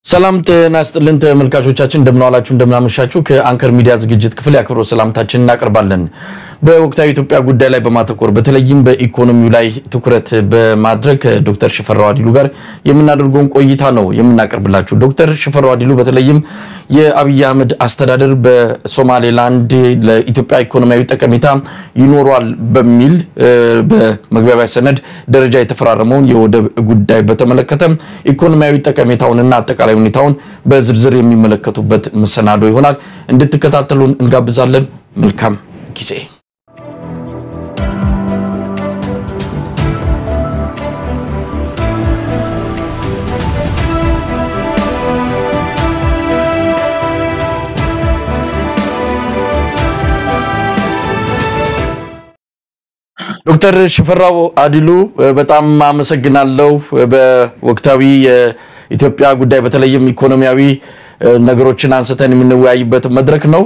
ሰላም ጤና ይስጥልን ተመልካቾቻችን፣ እንደምናዋላችሁ እንደምናመሻችሁ። ከአንከር ሚዲያ ዝግጅት ክፍል የአክብሮት ሰላምታችን እናቀርባለን። በወቅታዊ ኢትዮጵያ ጉዳይ ላይ በማተኮር በተለይም በኢኮኖሚው ላይ ትኩረት በማድረግ ዶክተር ሽፈራው አዲሉ ጋር የምናደርገውን ቆይታ ነው የምናቀርብላችሁ። ዶክተር ሽፈራው አዲሉ በተለይም የአብይ አህመድ አስተዳደር በሶማሌላንድ ለኢትዮጵያ ኢኮኖሚያዊ ጠቀሜታ ይኖሯል በሚል በመግባቢያ ሰነድ ደረጃ የተፈራረመውን የወደብ ጉዳይ በተመለከተ ኢኮኖሚያዊ ጠቀሜታውንና አጠቃላይ ሁኔታውን በዝርዝር የሚመለከቱበት መሰናዶ ይሆናል። እንድትከታተሉን እንጋብዛለን። መልካም ጊዜ። ዶክተር ሽፈራው አዲሉ በጣም አመሰግናለሁ። በወቅታዊ የኢትዮጵያ ጉዳይ በተለይም ኢኮኖሚያዊ ነገሮችን አንስተን የምንወያይበት መድረክ ነው።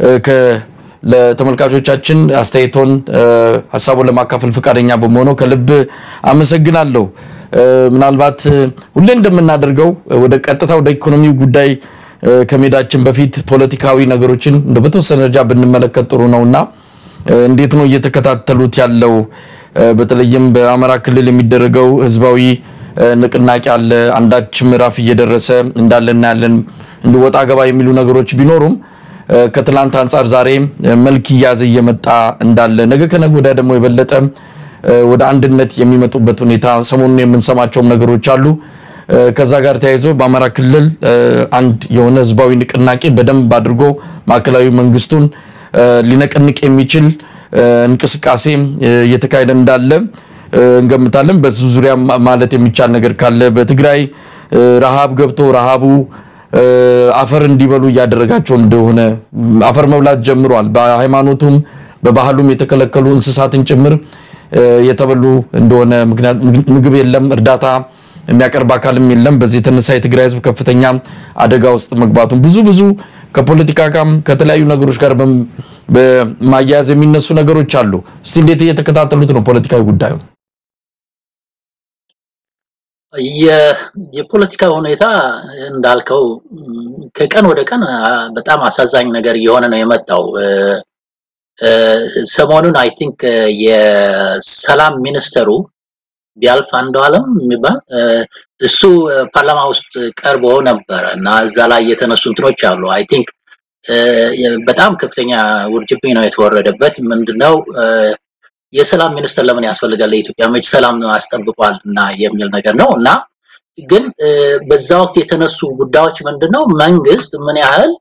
ለተመልካቾቻችን አስተያየቶን ሀሳቡን ለማካፈል ፈቃደኛ በመሆነው ከልብ አመሰግናለሁ። ምናልባት ሁሌ እንደምናደርገው ወደ ቀጥታ ወደ ኢኮኖሚው ጉዳይ ከመሄዳችን በፊት ፖለቲካዊ ነገሮችን እንደ በተወሰነ ደረጃ ብንመለከት ጥሩ ነውና እንዴት ነው እየተከታተሉት ያለው? በተለይም በአማራ ክልል የሚደረገው ህዝባዊ ንቅናቄ አለ። አንዳች ምዕራፍ እየደረሰ እንዳለ እናያለን። እንዲወጣ ገባ የሚሉ ነገሮች ቢኖሩም ከትላንት አንጻር ዛሬ መልክ እያዘ እየመጣ እንዳለ ነገ ከነገ ወዲያ ደግሞ የበለጠ ወደ አንድነት የሚመጡበት ሁኔታ ሰሞኑን የምንሰማቸውም ነገሮች አሉ። ከዛ ጋር ተያይዞ በአማራ ክልል አንድ የሆነ ህዝባዊ ንቅናቄ በደንብ አድርጎ ማዕከላዊ መንግስቱን ሊነቀንቅ የሚችል እንቅስቃሴ እየተካሄደ እንዳለ እንገምታለን። በዚህ ዙሪያ ማለት የሚቻል ነገር ካለ በትግራይ ረሃብ ገብቶ ረሃቡ አፈር እንዲበሉ እያደረጋቸው እንደሆነ አፈር መብላት ጀምሯል። በሃይማኖቱም በባህሉም የተከለከሉ እንስሳትን ጭምር የተበሉ እንደሆነ ምክንያት ምግብ የለም፣ እርዳታ የሚያቀርብ አካልም የለም። በዚህ የተነሳ የትግራይ ህዝብ ከፍተኛ አደጋ ውስጥ መግባቱን ብዙ ብዙ ከፖለቲካ ጋርም ከተለያዩ ነገሮች ጋር በማያያዝ የሚነሱ ነገሮች አሉ። እስቲ እንዴት እየተከታተሉት ነው ፖለቲካዊ ጉዳዩ? የፖለቲካ ሁኔታ እንዳልከው ከቀን ወደ ቀን በጣም አሳዛኝ ነገር እየሆነ ነው የመጣው። ሰሞኑን አይ ቲንክ የሰላም ሚኒስተሩ ቢያልፍ አንዱ አለም የሚባል እሱ ፓርላማ ውስጥ ቀርቦ ነበረ እና እዛ ላይ የተነሱ እንትኖች አሉ። አይ ቲንክ በጣም ከፍተኛ ውርጅብኝ ነው የተወረደበት። ምንድነው የሰላም ሚኒስተር ለምን ያስፈልጋል ለኢትዮጵያ መች ሰላም አስጠብቋል እና የሚል ነገር ነው እና ግን በዛ ወቅት የተነሱ ጉዳዮች ምንድነው መንግስት ምን ያህል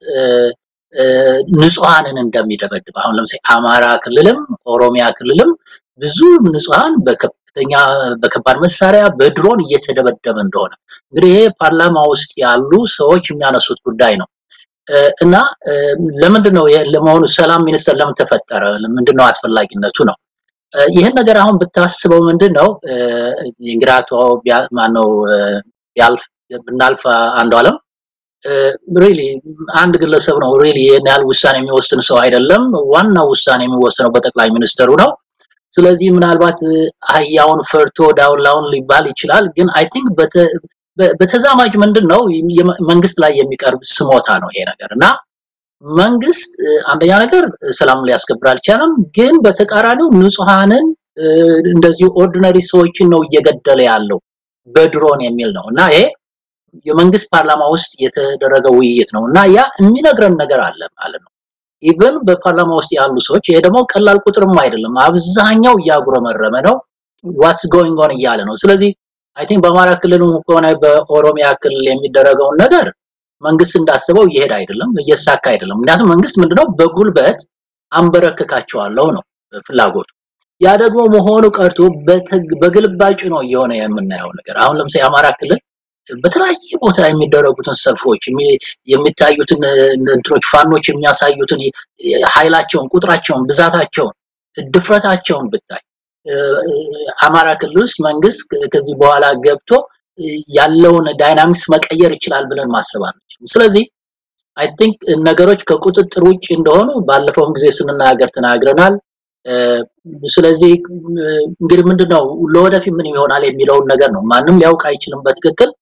ንጹሃንን እንደሚደበድብ አሁን ለምሳሌ አማራ ክልልም ኦሮሚያ ክልልም ብዙ ንጹሃን በከፍተኛ በከባድ መሳሪያ በድሮን እየተደበደበ እንደሆነ እንግዲህ ይሄ ፓርላማ ውስጥ ያሉ ሰዎች የሚያነሱት ጉዳይ ነው እና ለምንድን ነው ለመሆኑ ሰላም ሚኒስተር ለምን ተፈጠረ? ምንድነው አስፈላጊነቱ ነው? ይህን ነገር አሁን ብታስበው ምንድን ነው እንግዲህ አቶ ማነው ያልፍ ብናልፍ አንዱ አለም ሪሊ አንድ ግለሰብ ነው ሪሊ ይህን ያህል ውሳኔ የሚወስን ሰው አይደለም። ዋናው ውሳኔ የሚወሰነው በጠቅላይ ሚኒስተሩ ነው። ስለዚህ ምናልባት አህያውን ፈርቶ ዳውላውን ሊባል ይችላል። ግን አይ ቲንክ በተዛማጅ ምንድን ነው መንግስት ላይ የሚቀርብ ስሞታ ነው ይሄ ነገር እና መንግስት አንደኛ ነገር ሰላም ሊያስከብር አልቻለም። ግን በተቃራኒው ንጹሃንን እንደዚሁ ኦርዲነሪ ሰዎችን ነው እየገደለ ያለው በድሮን የሚል ነው እና ይሄ የመንግስት ፓርላማ ውስጥ የተደረገ ውይይት ነው እና ያ የሚነግረን ነገር አለ ማለት ነው። ኢቨን በፓርላማ ውስጥ ያሉ ሰዎች ይሄ ደግሞ ቀላል ቁጥርም አይደለም። አብዛኛው እያጉረመረመ ነው ዋትስ ጎይንግ ኦን እያለ ነው። ስለዚህ አይ ቲንክ በአማራ ክልልም ከሆነ በኦሮሚያ ክልል የሚደረገውን ነገር መንግስት እንዳስበው እየሄደ አይደለም፣ እየሳካ አይደለም። ምክንያቱም መንግስት ምንድነው በጉልበት አንበረክካቸዋለሁ ነው ፍላጎቱ። ያ ደግሞ መሆኑ ቀርቶ በግልባጭ ነው እየሆነ የምናየው ነገር። አሁን ለምሳሌ የአማራ ክልል በተለያየ ቦታ የሚደረጉትን ሰልፎች የሚታዩትን እንትኖች ፋኖች የሚያሳዩትን ኃይላቸውን፣ ቁጥራቸውን፣ ብዛታቸውን፣ ድፍረታቸውን ብታይ አማራ ክልል ውስጥ መንግስት ከዚህ በኋላ ገብቶ ያለውን ዳይናሚክስ መቀየር ይችላል ብለን ማሰብ አንችልም። ስለዚህ አይ ቲንክ ነገሮች ከቁጥጥር ውጭ እንደሆኑ ባለፈውም ጊዜ ስንናገር ተናግረናል። ስለዚህ እንግዲህ ምንድነው ለወደፊት ምን ይሆናል የሚለውን ነገር ነው ማንም ሊያውቅ አይችልም በትክክል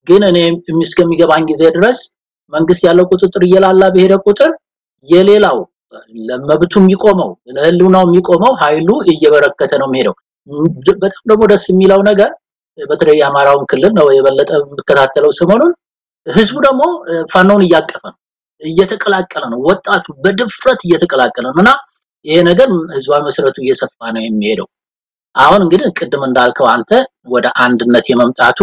ግን እኔ እስከሚገባኝ ጊዜ ድረስ መንግስት ያለው ቁጥጥር እየላላ በሄደ ቁጥር የሌላው ለመብቱ የሚቆመው ለህልውናው የሚቆመው ኃይሉ እየበረከተ ነው የሚሄደው። በጣም ደግሞ ደስ የሚለው ነገር በተለይ የአማራውን ክልል ነው የበለጠ የምከታተለው ሰሞኑን ህዝቡ ደግሞ ፋኖን እያቀፈ ነው፣ እየተቀላቀለ ነው። ወጣቱ በድፍረት እየተቀላቀለ ነው እና ይሄ ነገር ህዝባዊ መሰረቱ እየሰፋ ነው የሚሄደው። አሁን እንግዲህ ቅድም እንዳልከው አንተ ወደ አንድነት የመምጣቱ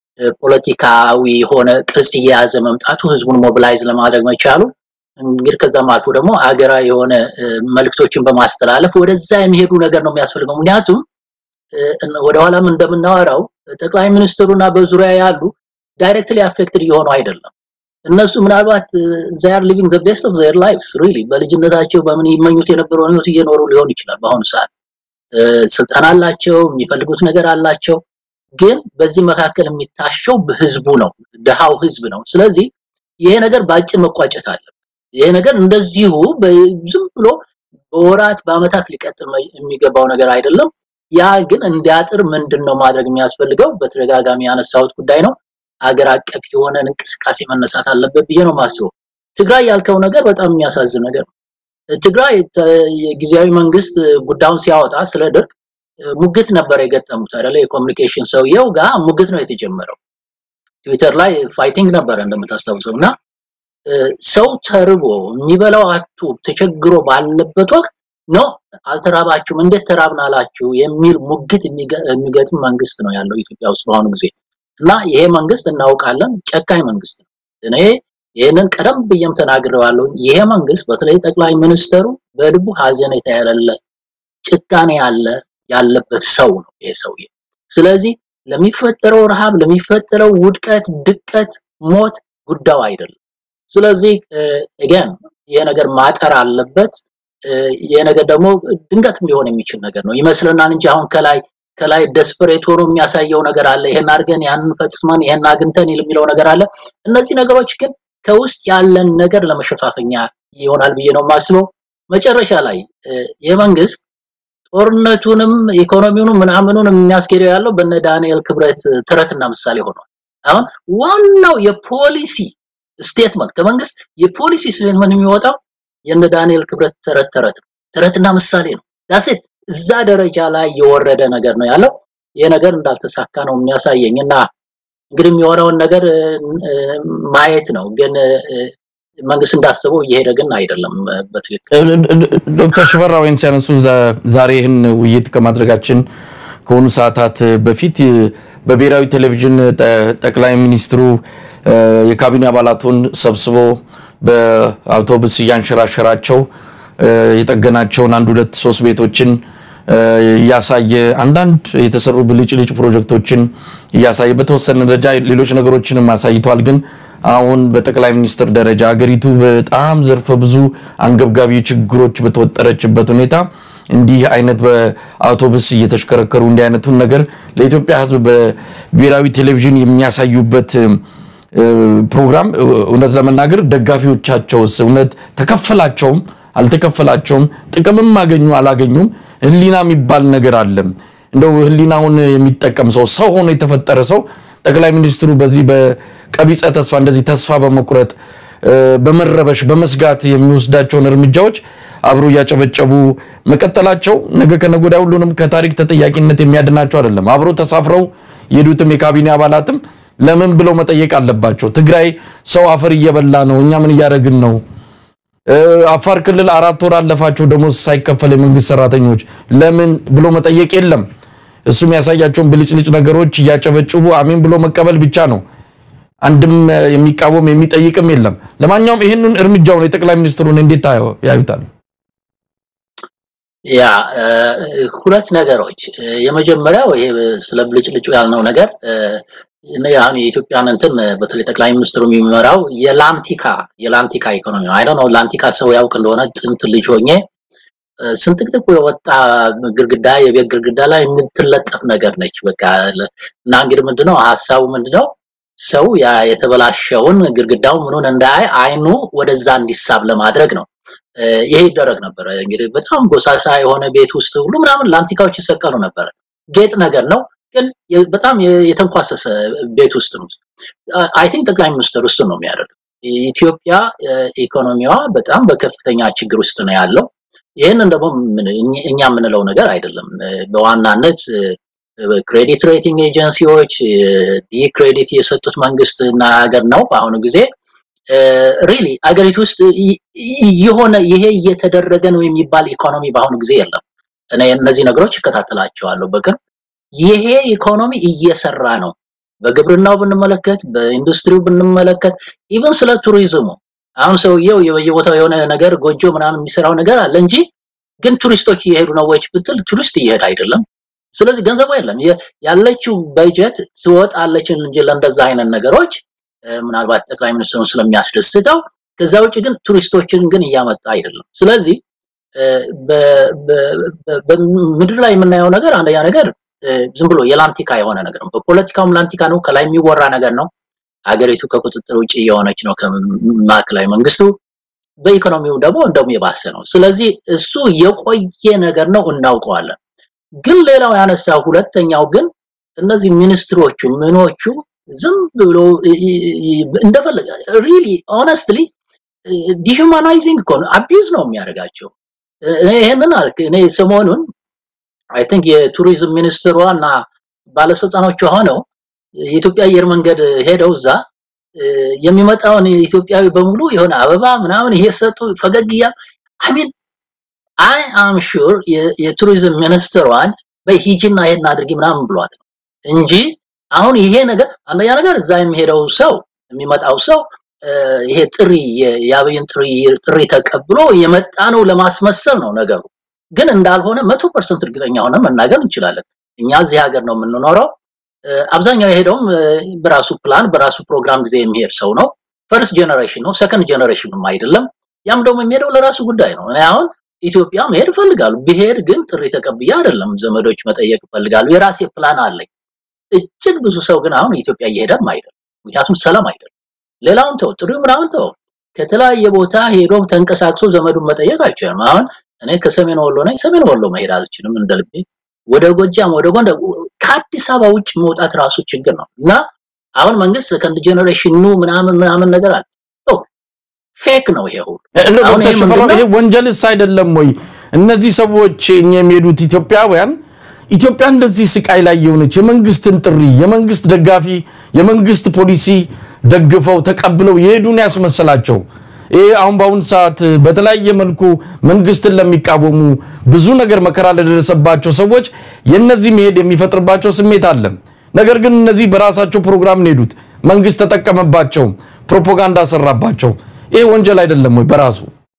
ፖለቲካዊ የሆነ ቅርጽ እየያዘ መምጣቱ ህዝቡን ሞቢላይዝ ለማድረግ መቻሉ እንግዲህ ከዛም አልፎ ደግሞ አገራዊ የሆነ መልክቶችን በማስተላለፍ ወደዛ የሚሄዱ ነገር ነው የሚያስፈልገው። ምክንያቱም ወደኋላም እንደምናወራው ጠቅላይ ሚኒስትሩና በዙሪያ ያሉ ዳይሬክትሊ አፌክትድ እየሆኑ አይደለም። እነሱ ምናልባት ዛር ሊቪንግ ዘ ቤስት ኦፍ ዘር ላይፍስ ሪሊ በልጅነታቸው በምን ይመኙት የነበረውን ህይወት እየኖሩ ሊሆን ይችላል። በአሁኑ ሰዓት ስልጣን አላቸው፣ የሚፈልጉት ነገር አላቸው። ግን በዚህ መካከል የሚታሸው ህዝቡ ነው፣ ድሃው ህዝብ ነው። ስለዚህ ይሄ ነገር በአጭር መቋጨት አለ። ይሄ ነገር እንደዚሁ ዝም ብሎ በወራት በአመታት ሊቀጥል የሚገባው ነገር አይደለም። ያ ግን እንዲያጥር ምንድን ነው ማድረግ የሚያስፈልገው? በተደጋጋሚ ያነሳሁት ጉዳይ ነው። አገር አቀፍ የሆነ እንቅስቃሴ መነሳት አለበት ብዬ ነው ማስበው። ትግራይ ያልከው ነገር በጣም የሚያሳዝን ነገር ነው። ትግራይ የጊዜያዊ መንግስት ጉዳዩን ሲያወጣ ስለ ድርቅ ሙግት ነበር የገጠሙት አይደለ? የኮሚኒኬሽን ሰውየው ጋር ሙግት ነው የተጀመረው። ትዊተር ላይ ፋይቲንግ ነበረ እንደምታስታውሰው እና ሰው ተርቦ የሚበላው አጡ ተቸግሮ ባለበት ወቅት ነው አልተራባችሁም፣ እንዴት ተራብን አላችሁ የሚል ሙግት የሚገጥም መንግስት ነው ያለው ኢትዮጵያ ውስጥ በአሁኑ ጊዜ እና ይሄ መንግስት እናውቃለን ጨካኝ መንግስት ነው። እኔ ይህንን ቀደም ብዬም ተናግሬዋለሁ። ይሄ መንግስት በተለይ ጠቅላይ ሚኒስተሩ በልቡ ሀዘኔታ ያለለ ጭካኔ ያለ ያለበት ሰው ነው ይሄ ሰውዬ። ስለዚህ ለሚፈጠረው ረሃብ፣ ለሚፈጠረው ውድቀት፣ ድቀት፣ ሞት ጉዳዩ አይደለም። ስለዚህ again ይሄ ነገር ማጠር አለበት። ይሄ ነገር ደግሞ ድንገትም ሊሆን የሚችል ነገር ነው ይመስለናል እንጂ አሁን ከላይ ከላይ ደስፐሬት ሆኖ የሚያሳየው ነገር አለ። ይሄን አድርገን ያንን ፈጽመን ይሄን አግኝተን የሚለው ነገር አለ። እነዚህ ነገሮች ግን ከውስጥ ያለን ነገር ለመሸፋፈኛ ይሆናል ብዬ ነው የማስበው። መጨረሻ ላይ የመንግስት ጦርነቱንም ኢኮኖሚውንም ምናምኑንም የሚያስኬደው ያለው በነ ዳንኤል ክብረት ተረትና ምሳሌ ሆኗል። አሁን ዋናው የፖሊሲ ስቴትመንት ከመንግስት የፖሊሲ ስቴትመንት የሚወጣው የነ ዳንኤል ክብረት ተረት ተረት ነው። ተረትና ምሳሌ ነው። ዳሴት እዛ ደረጃ ላይ የወረደ ነገር ነው ያለው። ይሄ ነገር እንዳልተሳካ ነው የሚያሳየኝ እና እንግዲህ የሚሆነውን ነገር ማየት ነው። ግን መንግስት እንዳስበው እየሄደ ግን አይደለም በትክክል። ዶክተር ሽፈራ ወይን ሲያነሱ ዛሬ ይህን ውይይት ከማድረጋችን ከሆኑ ሰዓታት በፊት በብሔራዊ ቴሌቪዥን ጠቅላይ ሚኒስትሩ የካቢኔ አባላቱን ሰብስቦ በአውቶቡስ እያንሸራሸራቸው የጠገናቸውን አንድ ሁለት ሶስት ቤቶችን እያሳየ አንዳንድ የተሰሩ ብልጭልጭ ፕሮጀክቶችን እያሳየ በተወሰነ ደረጃ ሌሎች ነገሮችንም አሳይቷል። ግን አሁን በጠቅላይ ሚኒስትር ደረጃ ሀገሪቱ በጣም ዘርፈ ብዙ አንገብጋቢ ችግሮች በተወጠረችበት ሁኔታ እንዲህ አይነት በአውቶቡስ እየተሽከረከሩ እንዲህ አይነቱን ነገር ለኢትዮጵያ ሕዝብ በብሔራዊ ቴሌቪዥን የሚያሳዩበት ፕሮግራም እውነት ለመናገር ደጋፊዎቻቸውስ እውነት ተከፈላቸውም አልተከፈላቸውም ጥቅምም አገኙ አላገኙም ህሊና የሚባል ነገር አለ። እንደው ህሊናውን የሚጠቀም ሰው ሰው ሆኖ የተፈጠረ ሰው ጠቅላይ ሚኒስትሩ በዚህ በቀቢጸ ተስፋ እንደዚህ ተስፋ በመቁረጥ በመረበሽ በመስጋት የሚወስዳቸውን እርምጃዎች አብሮ እያጨበጨቡ መቀጠላቸው ነገ ከነገ ወዲያ ሁሉንም ከታሪክ ተጠያቂነት የሚያድናቸው አይደለም። አብሮ ተሳፍረው የሄዱትም የካቢኔ አባላትም ለምን ብለው መጠየቅ አለባቸው። ትግራይ ሰው አፈር እየበላ ነው፣ እኛ ምን እያደረግን ነው? አፋር ክልል አራት ወር አለፋቸው ደሞዝ ሳይከፈል የመንግስት ሰራተኞች ለምን ብሎ መጠየቅ የለም። እሱ የሚያሳያቸውን ብልጭልጭ ነገሮች እያጨበጭቡ አሜን ብሎ መቀበል ብቻ ነው። አንድም የሚቃወም የሚጠይቅም የለም። ለማንኛውም ይህንን እርምጃውን የጠቅላይ ሚኒስትሩን እንዴት ያዩታል? ያ ሁለት ነገሮች፣ የመጀመሪያው ይሄ ስለ ብልጭልጩ ያልነው ነገር አሁን የኢትዮጵያን እንትን በተለይ ጠቅላይ ሚኒስትሩ የሚመራው የላንቲካ የላንቲካ ኢኮኖሚ ነው። አይ ነው ላንቲካ ሰው ያውቅ እንደሆነ ጥንት ልጅ ሆኜ ስንጥቅጥቁ የወጣ ግድግዳ የቤት ግድግዳ ላይ የምትለጠፍ ነገር ነች። በቃ እና እንግዲህ ምንድነው ሀሳቡ ምንድነው ሰው ያ የተበላሸውን ግድግዳው ምኑን እንዳያይ አይኑ ወደዛ እንዲሳብ ለማድረግ ነው። ይሄ ይደረግ ነበረ። እንግዲህ በጣም ጎሳሳ የሆነ ቤት ውስጥ ሁሉ ምናምን ላንቲካዎች ይሰቀሉ ነበረ። ጌጥ ነገር ነው። ግን በጣም የተንኳሰሰ ቤት ውስጥ ነው። አይ ቲንክ ጠቅላይ ሚኒስትር እሱን ነው የሚያደርገው። ኢትዮጵያ ኢኮኖሚዋ በጣም በከፍተኛ ችግር ውስጥ ነው ያለው። ይህንን ደግሞ እኛ የምንለው ነገር አይደለም። በዋናነት ክሬዲት ሬቲንግ ኤጀንሲዎች ዲ ክሬዲት የሰጡት መንግስት እና ሀገር ነው በአሁኑ ጊዜ ሪሊ አገሪቱ ውስጥ የሆነ ይሄ እየተደረገ ነው የሚባል ኢኮኖሚ በአሁኑ ጊዜ የለም። እኔ እነዚህ ነገሮች እከታተላቸዋለሁ በቅርብ። ይሄ ኢኮኖሚ እየሰራ ነው። በግብርናው ብንመለከት፣ በኢንዱስትሪው ብንመለከት፣ ኢቨን ስለ ቱሪዝሙ አሁን ሰውየው በየቦታው የሆነ ነገር ጎጆ ምናምን የሚሰራው ነገር አለ እንጂ ግን ቱሪስቶች እየሄዱ ነው ወይ ብትል ቱሪስት እየሄደ አይደለም። ስለዚህ ገንዘቡ የለም። ያለችው በጀት ትወጣለች እንጂ ለእንደዛ አይነት ነገሮች ምናልባት ጠቅላይ ሚኒስትሩን ስለሚያስደስተው ከዛ ውጭ ግን ቱሪስቶችን ግን እያመጣ አይደለም። ስለዚህ በምድር ላይ የምናየው ነገር አንደኛ ነገር ዝም ብሎ የላንቲካ የሆነ ነገር ነው። በፖለቲካውም ላንቲካ ነው፣ ከላይ የሚወራ ነገር ነው። ሀገሪቱ ከቁጥጥር ውጭ የሆነች ነው ከማዕከላዊ መንግስቱ። በኢኮኖሚው ደግሞ እንደውም የባሰ ነው። ስለዚህ እሱ የቆየ ነገር ነው፣ እናውቀዋለን። ግን ሌላው ያነሳው ሁለተኛው ግን እነዚህ ሚኒስትሮቹ ምኖቹ ዝም ብሎ እንደፈለገ ሪሊ ኦነስትሊ ዲሁማናይዚንግ እኮ ነው፣ አቢዩዝ ነው የሚያደርጋቸው። ይሄንን አልክ እኔ ሰሞኑን አይ ቲንክ የቱሪዝም ሚኒስትሯ እና ባለስልጣኖቿ ሆነው የኢትዮጵያ አየር መንገድ ሄደው እዛ የሚመጣውን ኢትዮጵያዊ በሙሉ የሆነ አበባ ምናምን እየሰጡ ፈገግ እያሉ አይ ሚን አይ አም ሹር የቱሪዝም ሚኒስትሯን በሂጂና ይሄን አድርጊ ምናምን ብሏት ነው እንጂ አሁን ይሄ ነገር አንደኛ ነገር እዛ የሚሄደው ሰው የሚመጣው ሰው ይሄ ጥሪ የአብይን ጥሪ ጥሪ ተቀብሎ የመጣ ነው ለማስመሰል ነው ነገሩ። ግን እንዳልሆነ መቶ ፐርሰንት እርግጠኛ ሆነን መናገር እንችላለን። እኛ እዚህ ሀገር ነው የምንኖረው። አብዛኛው የሄደውም በራሱ ፕላን በራሱ ፕሮግራም ጊዜ የሚሄድ ሰው ነው። ፈርስት ጀነሬሽን ነው፣ ሰከንድ ጀነሬሽንም አይደለም። ያም ደግሞ የሚሄደው ለራሱ ጉዳይ ነው። እኔ አሁን ኢትዮጵያ መሄድ እፈልጋለሁ። ብሄድ ግን ጥሪ ተቀብዬ አይደለም፣ ዘመዶች መጠየቅ እፈልጋለሁ። የራሴ ፕላን አለኝ። እጅግ ብዙ ሰው ግን አሁን ኢትዮጵያ እየሄደም አይደለም፣ ምክንያቱም ሰላም አይደለም። ሌላውን ተው፣ ጥሪው ምናምን ተው። ከተለያየ ቦታ ሄዶ ተንቀሳቅሶ ዘመዱን መጠየቅ አይችልም። አሁን እኔ ከሰሜን ወሎ ነኝ። ሰሜን ወሎ መሄድ አልችልም እንደ ልቤ። ወደ ጎጃም፣ ወደ ጎንደር፣ ከአዲስ አበባ ውጭ መውጣት ራሱ ችግር ነው እና አሁን መንግስት ሰከንድ ጀነሬሽን ኑ ምናምን ምናምን ነገር አለ። ፌክ ነው ይሄ ሁሉ። ዶክተር ሽፈራው ይሄ ወንጀልስ አይደለም ወይ? እነዚህ ሰዎች እኛ የሚሄዱት ኢትዮጵያውያን ኢትዮጵያ እንደዚህ ስቃይ ላይ የሆነች የመንግስትን ጥሪ የመንግስት ደጋፊ የመንግስት ፖሊሲ ደግፈው ተቀብለው የሄዱን ያስመሰላቸው ይሄ አሁን በአሁን ሰዓት በተለያየ መልኩ መንግስትን ለሚቃወሙ ብዙ ነገር መከራ ለደረሰባቸው ሰዎች የነዚህ መሄድ የሚፈጥርባቸው ስሜት አለ። ነገር ግን እነዚህ በራሳቸው ፕሮግራም ነው ሄዱት። መንግስት ተጠቀመባቸው፣ ፕሮፓጋንዳ ሰራባቸው። ይሄ ወንጀል አይደለም ወይ በራሱ?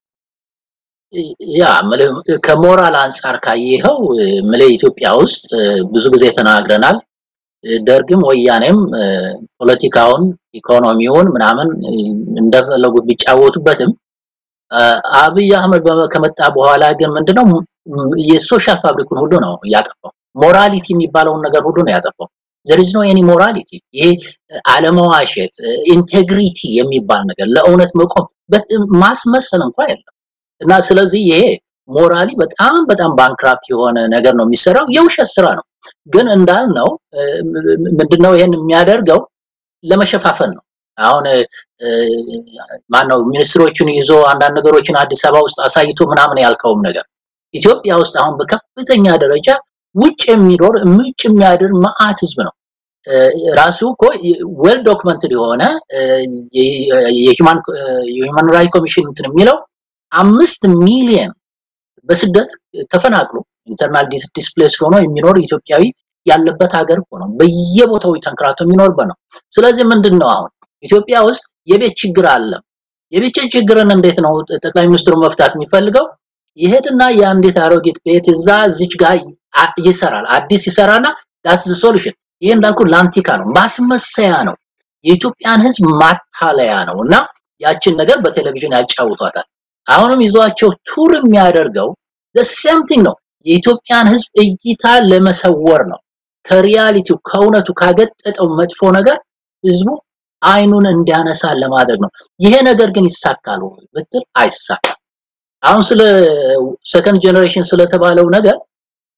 ያ ከሞራል አንጻር ካየኸው ምለ ኢትዮጵያ ውስጥ ብዙ ጊዜ ተናግረናል። ደርግም ወያኔም ፖለቲካውን፣ ኢኮኖሚውን ምናምን እንደፈለጉ ቢጫወቱበትም አብይ አህመድ ከመጣ በኋላ ግን ምንድነው የሶሻል ፋብሪኩን ሁሉ ነው ያጠፋው። ሞራሊቲ የሚባለውን ነገር ሁሉ ነው ያጠፋው። there is no any morality ይሄ አለመዋሸት ኢንቴግሪቲ የሚባል ነገር ለእውነት መቆም ማስመሰል እንኳን የለም እና ስለዚህ ይሄ ሞራሊ በጣም በጣም ባንክራፕት የሆነ ነገር ነው የሚሰራው የውሸት ስራ ነው ግን እንዳልነው ምንድነው ይሄን የሚያደርገው ለመሸፋፈን ነው አሁን ማነው ሚኒስትሮቹን ይዞ አንዳንድ ነገሮችን አዲስ አበባ ውስጥ አሳይቶ ምናምን ያልከውም ነገር ኢትዮጵያ ውስጥ አሁን በከፍተኛ ደረጃ ውጭ የሚኖር ውጭ የሚያድር መዓት ህዝብ ነው። ራሱ እኮ ዌል ዶክመንትድ የሆነ የሂውማን ራይት ኮሚሽን እንትን የሚለው አምስት ሚሊየን በስደት ተፈናቅሎ ኢንተርናል ዲስፕሌስ ሆኖ የሚኖር ኢትዮጵያዊ ያለበት ሀገር እኮ ነው። በየቦታው ተንከራቶ የሚኖርበት ነው። ስለዚህ ምንድን ነው አሁን ኢትዮጵያ ውስጥ የቤት ችግር አለ። የቤት ችግርን እንዴት ነው ጠቅላይ ሚኒስትሩ መፍታት የሚፈልገው? ይሄድና የአንዲት አሮጊት ቤት እዛ እዚች ጋር ይሰራል። አዲስ ይሰራና ዳትስ ሶሉሽን። ይሄ እንዳልኩ ላንቲካ ነው፣ ማስመሰያ ነው፣ የኢትዮጵያን ህዝብ ማታለያ ነው እና ያችን ነገር በቴሌቪዥን ያጫውቷታል። አሁንም ይዟቸው ቱር የሚያደርገው ሴም ቲንግ ነው። የኢትዮጵያን ህዝብ እይታ ለመሰወር ነው። ከሪያሊቲው ከእውነቱ ካገጠጠው መጥፎ ነገር ህዝቡ አይኑን እንዲያነሳ ለማድረግ ነው። ይሄ ነገር ግን ይሳካል ወይ ብትል አይሳካም። አሁን ስለ ሰከንድ ጀነሬሽን ስለተባለው ነገር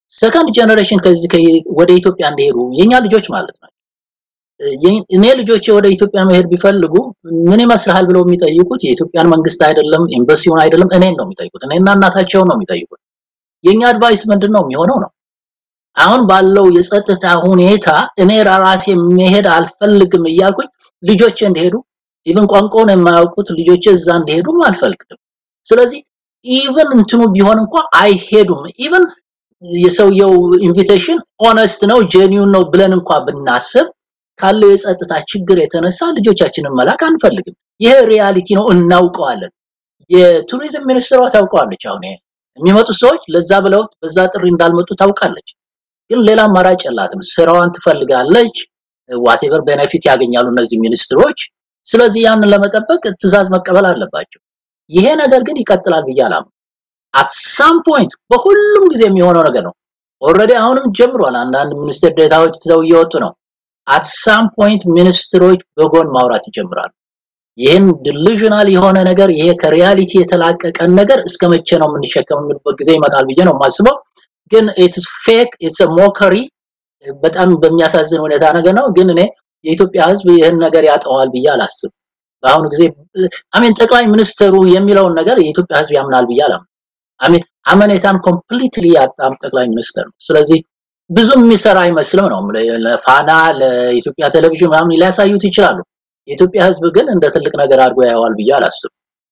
ሰከንድ ጀነሬሽን ከዚህ ወደ ኢትዮጵያ እንዲሄዱ የኛ ልጆች ማለት ነው። እኔ ልጆቼ ወደ ኢትዮጵያ መሄድ ቢፈልጉ ምን ይመስልሃል ብለው የሚጠይቁት የኢትዮጵያን መንግስት አይደለም፣ ኤምባሲውን አይደለም፣ እኔን ነው የሚጠይቁት። እኔና እናታቸውን ነው የሚጠይቁት። የኛ አድቫይስ ምንድን ነው የሚሆነው ነው አሁን ባለው የጸጥታ ሁኔታ እኔ ራሴ መሄድ አልፈልግም እያልኩኝ ልጆቼ እንዲሄዱ ኢቭን ቋንቋውን የማያውቁት ልጆቼ እዛ እንዲሄዱም አልፈልግም። ስለዚህ ኢቭን እንትኑ ቢሆን እንኳ አይሄዱም። ኢቭን የሰውየው ኢንቪቴሽን ኦነስት ነው ጄኒውን ነው ብለን እንኳ ብናስብ ካለው የጸጥታ ችግር የተነሳ ልጆቻችንን መላክ አንፈልግም። ይሄ ሪያሊቲ ነው፣ እናውቀዋለን። የቱሪዝም ሚኒስትሯ ታውቀዋለች። አሁን ይሄ የሚመጡት ሰዎች ለዛ ብለው በዛ ጥሪ እንዳልመጡ ታውቃለች። ግን ሌላ አማራጭ የላትም። ስራዋን ትፈልጋለች። ዋቴቨር ቤኔፊት ያገኛሉ እነዚህ ሚኒስትሮች። ስለዚህ ያንን ለመጠበቅ ትዕዛዝ መቀበል አለባቸው። ይሄ ነገር ግን ይቀጥላል ብዬ አላምንም። አት ሳም ፖይንት በሁሉም ጊዜ የሚሆነው ነገር ነው። ኦልሬዲ አሁንም ጀምሯል። አንዳንድ ሚኒስትር ዴታዎች ትተው እየወጡ ነው። አት ሳም ፖይንት ሚኒስትሮች በጎን ማውራት ይጀምራሉ። ይህን ዲሉዥናል የሆነ ነገር ይሄ ከሪያሊቲ የተላቀቀን ነገር እስከ መቼ ነው የምንሸከም የሚልበት ጊዜ ይመጣል ብዬ ነው የማስበው። ግን ኢትስ ፌክ ኢትስ ሞከሪ በጣም በሚያሳዝን ሁኔታ ነገር ነው። ግን እኔ የኢትዮጵያ ሕዝብ ይህን ነገር ያጠዋል ብዬ አላስብም። በአሁኑ ጊዜ አሜን ጠቅላይ ሚኒስትሩ የሚለውን ነገር የኢትዮጵያ ሕዝብ ያምናል ብዬ አላምንም። አሜን አመኔታን ኮምፕሊትሊ ያጣም ጠቅላይ ሚኒስትር ነው። ስለዚህ ብዙ የሚሰራ አይመስልም ነው ለፋና ለኢትዮጵያ ቴሌቪዥን ምናምን ሊያሳዩት ይችላሉ። የኢትዮጵያ ሕዝብ ግን እንደ ትልቅ ነገር አድርጎ ያየዋል ብዬ አላስብም።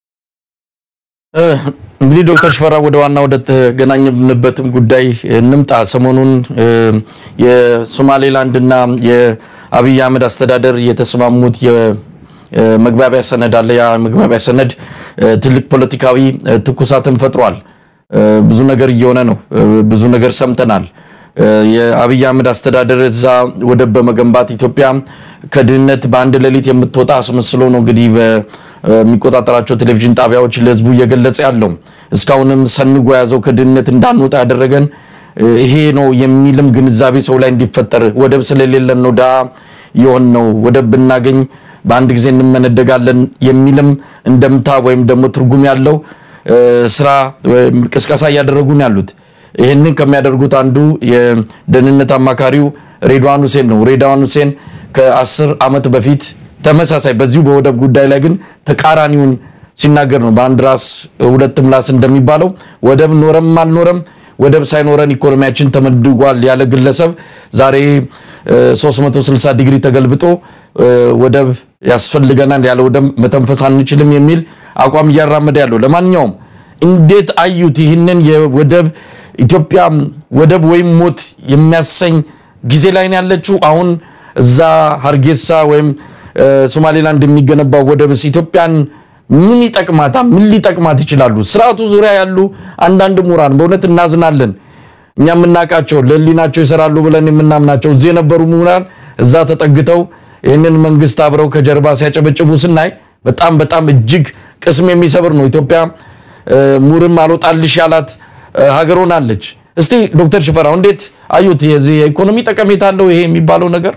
እንግዲህ ዶክተር ሽፈራ ወደ ዋና ወደ ተገናኘንበትም ጉዳይ እንምጣ። ሰሞኑን የሶማሌላንድ እና የአብይ አህመድ አስተዳደር የተስማሙት የመግባቢያ ሰነድ አለ። ያ መግባቢያ ሰነድ ትልቅ ፖለቲካዊ ትኩሳትን ፈጥሯል። ብዙ ነገር እየሆነ ነው። ብዙ ነገር ሰምተናል። የአብይ አህመድ አስተዳደር እዛ ወደብ በመገንባት ኢትዮጵያ ከድህነት በአንድ ሌሊት የምትወጣ አስመስሎ ነው እንግዲህ በሚቆጣጠራቸው ቴሌቪዥን ጣቢያዎች ለህዝቡ እየገለጸ ያለው። እስካሁንም ሰንጎ የያዘው ከድህነት እንዳንወጣ ያደረገን ይሄ ነው የሚልም ግንዛቤ ሰው ላይ እንዲፈጠር ወደብ ስለሌለን ነው ድሃ የሆን ነው ወደብ ብናገኝ በአንድ ጊዜ እንመነደጋለን የሚልም እንደምታ ወይም ደግሞ ትርጉም ያለው ስራ ቅስቀሳ እያደረጉ ነው ያሉት። ይህንን ከሚያደርጉት አንዱ የደህንነት አማካሪው ሬድዋን ሁሴን ነው። ሬድዋን ሁሴን ከአስር ዓመት በፊት ተመሳሳይ በዚሁ በወደብ ጉዳይ ላይ ግን ተቃራኒውን ሲናገር ነው። በአንድ ራስ ሁለት ምላስ እንደሚባለው ወደብ ኖረም አልኖረም ወደብ ሳይኖረን ኢኮኖሚያችን ተመድጓል ያለ ግለሰብ ዛሬ 360 ዲግሪ ተገልብጦ ወደብ ያስፈልገናል ያለ ወደብ መተንፈስ አንችልም የሚል አቋም እያራመደ ያለው። ለማንኛውም እንዴት አዩት ይህንን የወደብ ኢትዮጵያ ወደብ ወይም ሞት የሚያሰኝ ጊዜ ላይ ነው ያለችው። አሁን እዛ ሀርጌሳ ወይም ሶማሌላንድ የሚገነባው ወደብስ ኢትዮጵያን ምን ይጠቅማታል? ምን ሊጠቅማት ይችላሉ? ስርዓቱ ዙሪያ ያሉ አንዳንድ ምሁራን በእውነት እናዝናለን። እኛ የምናውቃቸው ለህሊናቸው ይሰራሉ ብለን የምናምናቸው እዚህ የነበሩ ምሁራን እዛ ተጠግተው ይህንን መንግስት አብረው ከጀርባ ሲያጨበጭቡ ስናይ በጣም በጣም እጅግ ቅስም የሚሰብር ነው። ኢትዮጵያ ሙርም አልወጣልሽ ያላት ሀገር ሆናለች። እስቲ ዶክተር ሽፈራው እንዴት አዩት? የዚህ የኢኮኖሚ ጠቀሜታ አለው ይሄ የሚባለው ነገር?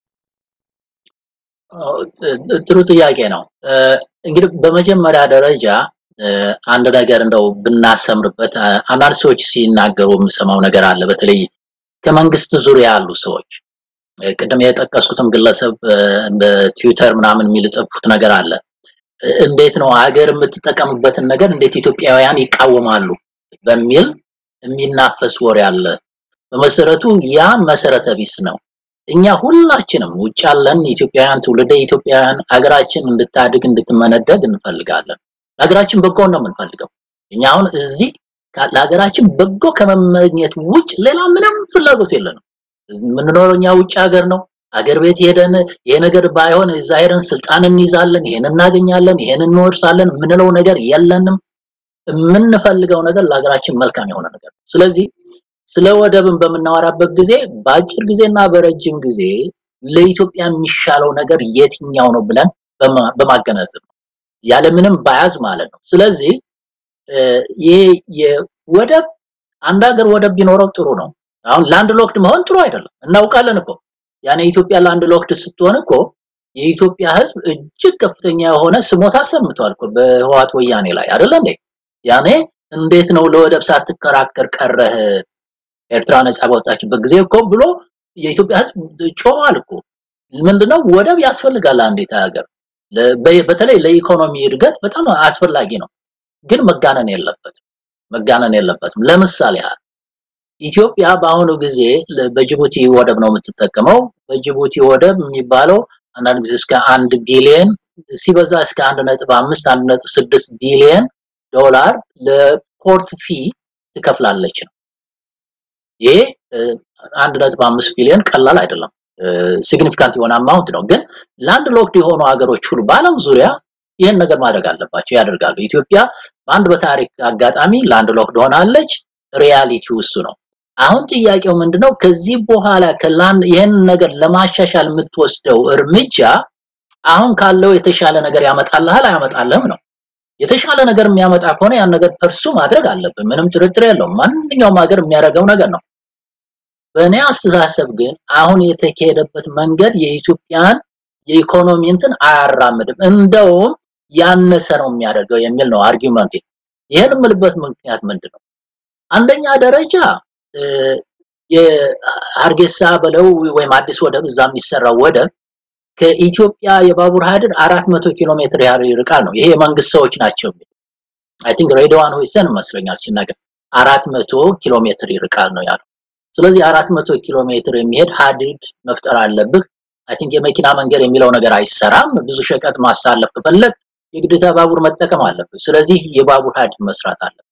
ጥሩ ጥያቄ ነው። እንግዲህ በመጀመሪያ ደረጃ አንድ ነገር እንደው ብናሰምርበት፣ አንዳንድ ሰዎች ሲናገሩ የምሰማው ነገር አለ። በተለይ ከመንግስት ዙሪያ ያሉ ሰዎች ቅድም የጠቀስኩትም ግለሰብ በትዊተር ምናምን የሚልጽፉት ነገር አለ። እንዴት ነው ሀገር የምትጠቀምበትን ነገር እንዴት ኢትዮጵያውያን ይቃወማሉ በሚል የሚናፈስ ወሬ አለ። በመሰረቱ ያ መሰረተ ቢስ ነው። እኛ ሁላችንም ውጭ ያለን ኢትዮጵያውያን ትውልደ ኢትዮጵያውያን ሀገራችን እንድታድግ እንድትመነደግ እንፈልጋለን። ለሀገራችን በጎ ነው የምንፈልገው። እኛ አሁን እዚህ ለሀገራችን በጎ ከመመኘት ውጭ ሌላ ምንም ፍላጎት የለንም። የምንኖረው እኛ ውጭ ሀገር ነው። አገር ቤት ሄደን ይሄ ነገር ባይሆን እዛ ሄደን ስልጣን እንይዛለን፣ ይሄን እናገኛለን፣ ይሄን እንወርሳለን የምንለው ነገር የለንም። የምንፈልገው ነገር ለሀገራችን መልካም የሆነ ነገር ነው። ስለዚህ ስለ ወደብን በምናወራበት ጊዜ በአጭር ጊዜና በረጅም ጊዜ ለኢትዮጵያ የሚሻለው ነገር የትኛው ነው ብለን በማገናዘብ ነው፣ ያለምንም ባያዝ ማለት ነው። ስለዚህ ይሄ የወደብ አንድ ሀገር ወደብ ቢኖረው ጥሩ ነው። አሁን ላንድ ሎክድ መሆን ጥሩ አይደለም፣ እናውቃለን እኮ ያኔ ኢትዮጵያ ላንድ ሎክድ ስትሆን እኮ የኢትዮጵያ ሕዝብ እጅግ ከፍተኛ የሆነ ስሞታ አሰምቷል እኮ በህወሓት ወያኔ ላይ አይደለ እንዴ? ያኔ እንዴት ነው ለወደብ ሳትከራከር ቀረህ? ኤርትራ ነጻ በወጣችበት ጊዜ እኮ ብሎ የኢትዮጵያ ህዝብ ጮኋል እኮ ምንድነው ወደብ ያስፈልጋል አንዲት ሀገር ለ- በ- በተለይ ለኢኮኖሚ እድገት በጣም አስፈላጊ ነው ግን መጋነን የለበትም መጋነን የለበትም ለምሳሌ ያህል ኢትዮጵያ በአሁኑ ጊዜ ለ- በጅቡቲ ወደብ ነው የምትጠቀመው በጅቡቲ ወደብ የሚባለው አንዳንድ ጊዜ እስከ አንድ ቢሊየን ሲበዛ እስከ አንድ ነጥብ አምስት አንድ ነጥብ ስድስት ቢሊየን ዶላር ለፖርት ፊ ትከፍላለች ነው ይሄ እ፣ አንድ ነጥብ አምስት ቢሊዮን ቀላል አይደለም ሲግኒፊካንት የሆነ አማውንት ነው ግን ላንድ ሎክድ የሆኑ ሀገሮች ሁሉ በአለም ዙሪያ ይህን ነገር ማድረግ አለባቸው ያደርጋሉ ኢትዮጵያ በአንድ በታሪክ አጋጣሚ ላንድ ሎክድ ሆናለች ሪያሊቲው እሱ ነው አሁን ጥያቄው ምንድነው ከዚህ በኋላ ከላንድ ይህን ነገር ለማሻሻል የምትወስደው እርምጃ አሁን ካለው የተሻለ ነገር ያመጣልሃል አያመጣልህም ነው የተሻለ ነገር የሚያመጣ ከሆነ ያን ነገር ፐርሱ ማድረግ አለብን ምንም ጥርጥር የለውም ማንኛውም ሀገር የሚያደርገው ነገር ነው በእኔ አስተሳሰብ ግን አሁን የተካሄደበት መንገድ የኢትዮጵያን የኢኮኖሚ እንትን አያራምድም እንደውም ያነሰ ነው የሚያደርገው የሚል ነው አርጊውመንት ይህን የምልበት ምክንያት ምንድን ነው አንደኛ ደረጃ እ፣ የሀርጌሳ በለው ወይም አዲስ ወደብ እዛ የሚሰራው ወደብ ከኢትዮጵያ የባቡር ሀዲድ 400 ኪሎ ሜትር ያህል ይርቃል ነው ይሄ የመንግስት ሰዎች ናቸው አይ ቲንክ ሬድዋን ሁሴን ይመስለኛል ሲናገር 400 ኪሎ ሜትር ይርቃል ነው ያለው ስለዚህ 400 ኪሎ ሜትር የሚሄድ ሀዲድ መፍጠር አለብህ አይ ቲንክ የመኪና መንገድ የሚለው ነገር አይሰራም ብዙ ሸቀጥ ማሳለፍ ከፈለግ የግዴታ ባቡር መጠቀም አለብህ ስለዚህ የባቡር ሀዲድ መስራት አለብህ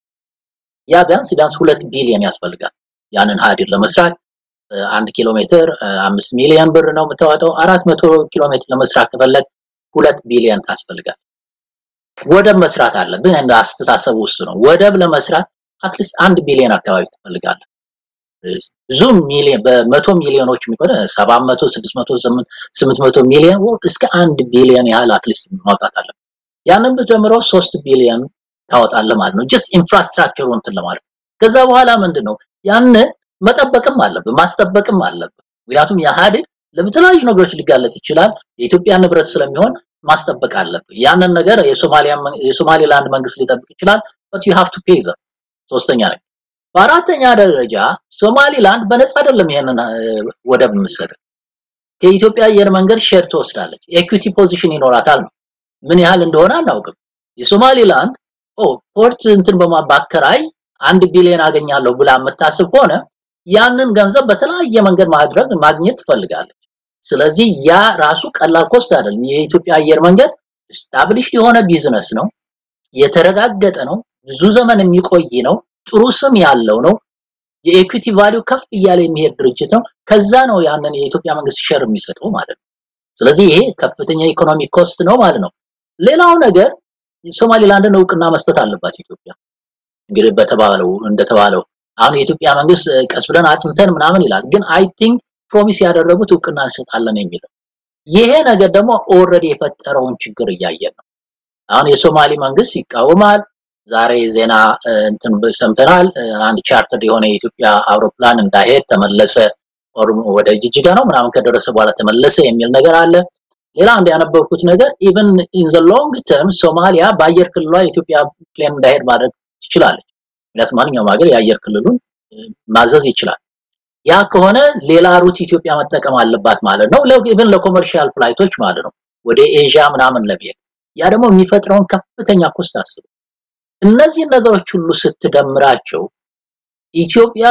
ያ ቢያንስ ቢያንስ ሁለት ቢሊዮን ያስፈልጋል ያንን ሀዲድ ለመስራት እ፣ አንድ ኪሎ ሜትር እ፣ አምስት ሚሊዮን ብር ነው የምታወጣው አራት መቶ ኪሎ ሜትር ለመስራት ከፈለግ ሁለት ቢሊዮን ታስፈልጋል ወደብ መስራት አለብህ እንደ አስተሳሰብ ውስጥ ነው ወደብ ለመስራት አትሊስት አንድ ቢሊዮን አካባቢ ትፈልጋለህ ብዙ ሚሊዮን በመቶ ሚሊዮኖች የሚቆጠር 700 600 800 ሚሊዮን ወ- እስከ አንድ ቢሊዮን ያህል አትሊስት ማውጣት አለብህ ያንን ብትጀምረው ሶስት ቢሊዮን ታወጣለህ ማለት ነው ጀስት ኢንፍራስትራክቸሩ እንትን ለማለት ከዛ በኋላ ምንድን ነው ያንን መጠበቅም አለብህ ማስጠበቅም አለብህ ምክንያቱም የኢህአዴግ ለተለያዩ ነገሮች ሊጋለጥ ይችላል የኢትዮጵያ ንብረት ስለሚሆን ማስጠበቅ አለብህ ያንን ነገር የሶማሊያ መን- የሶማሌላንድ መንግስት ሊጠብቅ ይችላል but you have to pay them ሶስተኛ ነገር በአራተኛ ደረጃ ሶማሊላንድ በነፃ አይደለም ይሄንን እ፣ ወደብ የምትሰጥ ከኢትዮጵያ አየር መንገድ ሼር ትወስዳለች ኤኩቲ ፖዚሽን ይኖራታል ነው ምን ያህል እንደሆነ አናውቅም የሶማሊላንድ ኦ ፖርት እንትን በማባከራይ አንድ ቢሊዮን አገኛለሁ ብላ የምታስብ ከሆነ ያንን ገንዘብ በተለያየ መንገድ ማድረግ ማግኘት ትፈልጋለች ስለዚህ ያ ራሱ ቀላል ኮስት አይደለም የኢትዮጵያ አየር መንገድ ስታብሊሽድ የሆነ ቢዝነስ ነው የተረጋገጠ ነው ብዙ ዘመን የሚቆይ ነው ጥሩ ስም ያለው ነው የኢኩቲ ቫልዩ ከፍ እያለ የሚሄድ ድርጅት ነው ከዛ ነው ያንን የኢትዮጵያ መንግስት ሸር የሚሰጠው ማለት ነው ስለዚህ ይሄ ከፍተኛ ኢኮኖሚ ኮስት ነው ማለት ነው ሌላው ነገር ሶማሊላንድን እውቅና መስጠት አለባት ኢትዮጵያ እንግዲህ በተባለው እንደተባለው አሁን የኢትዮጵያ መንግስት እ፣ ቀስ ብለን አጥንተን ምናምን ይላል ግን አይ ቲንክ ፕሮሚስ ያደረጉት እውቅና እንሰጣለን የሚለው ይሄ ነገር ደግሞ ኦልሬዲ የፈጠረውን ችግር እያየን ነው አሁን የሶማሊ መንግስት ይቃወማል ዛሬ ዜና እ፣ እንትን ብ- ሰምተናል እ፣ አንድ ቻርተር የሆነ የኢትዮጵያ አውሮፕላን እንዳይሄድ ተመለሰ ኦር ወደ ጅጅጋ ነው ምናምን ከደረሰ በኋላ ተመለሰ የሚል ነገር አለ ሌላ አንድ ያነበብኩት ነገር ኢቨን ኢን ዘ ሎንግ ተርም ሶማሊያ በአየር ክልሏ የኢትዮጵያ ፕሌን እንዳይሄድ ማድረግ ትችላለች ምክንያቱም ማንኛውም ሀገር የአየር ክልሉን እ፣ ማዘዝ ይችላል ያ ከሆነ ሌላ ሩት ኢትዮጵያ መጠቀም አለባት ማለት ነው ኢቨን ለኮመርሻል ፍላይቶች ማለት ነው ወደ ኤዥያ ምናምን ለመሄድ ያ ደግሞ የሚፈጥረውን ከፍተኛ ኮስት አስቡ እነዚህን ነገሮች ሁሉ ስትደምራቸው ኢትዮጵያ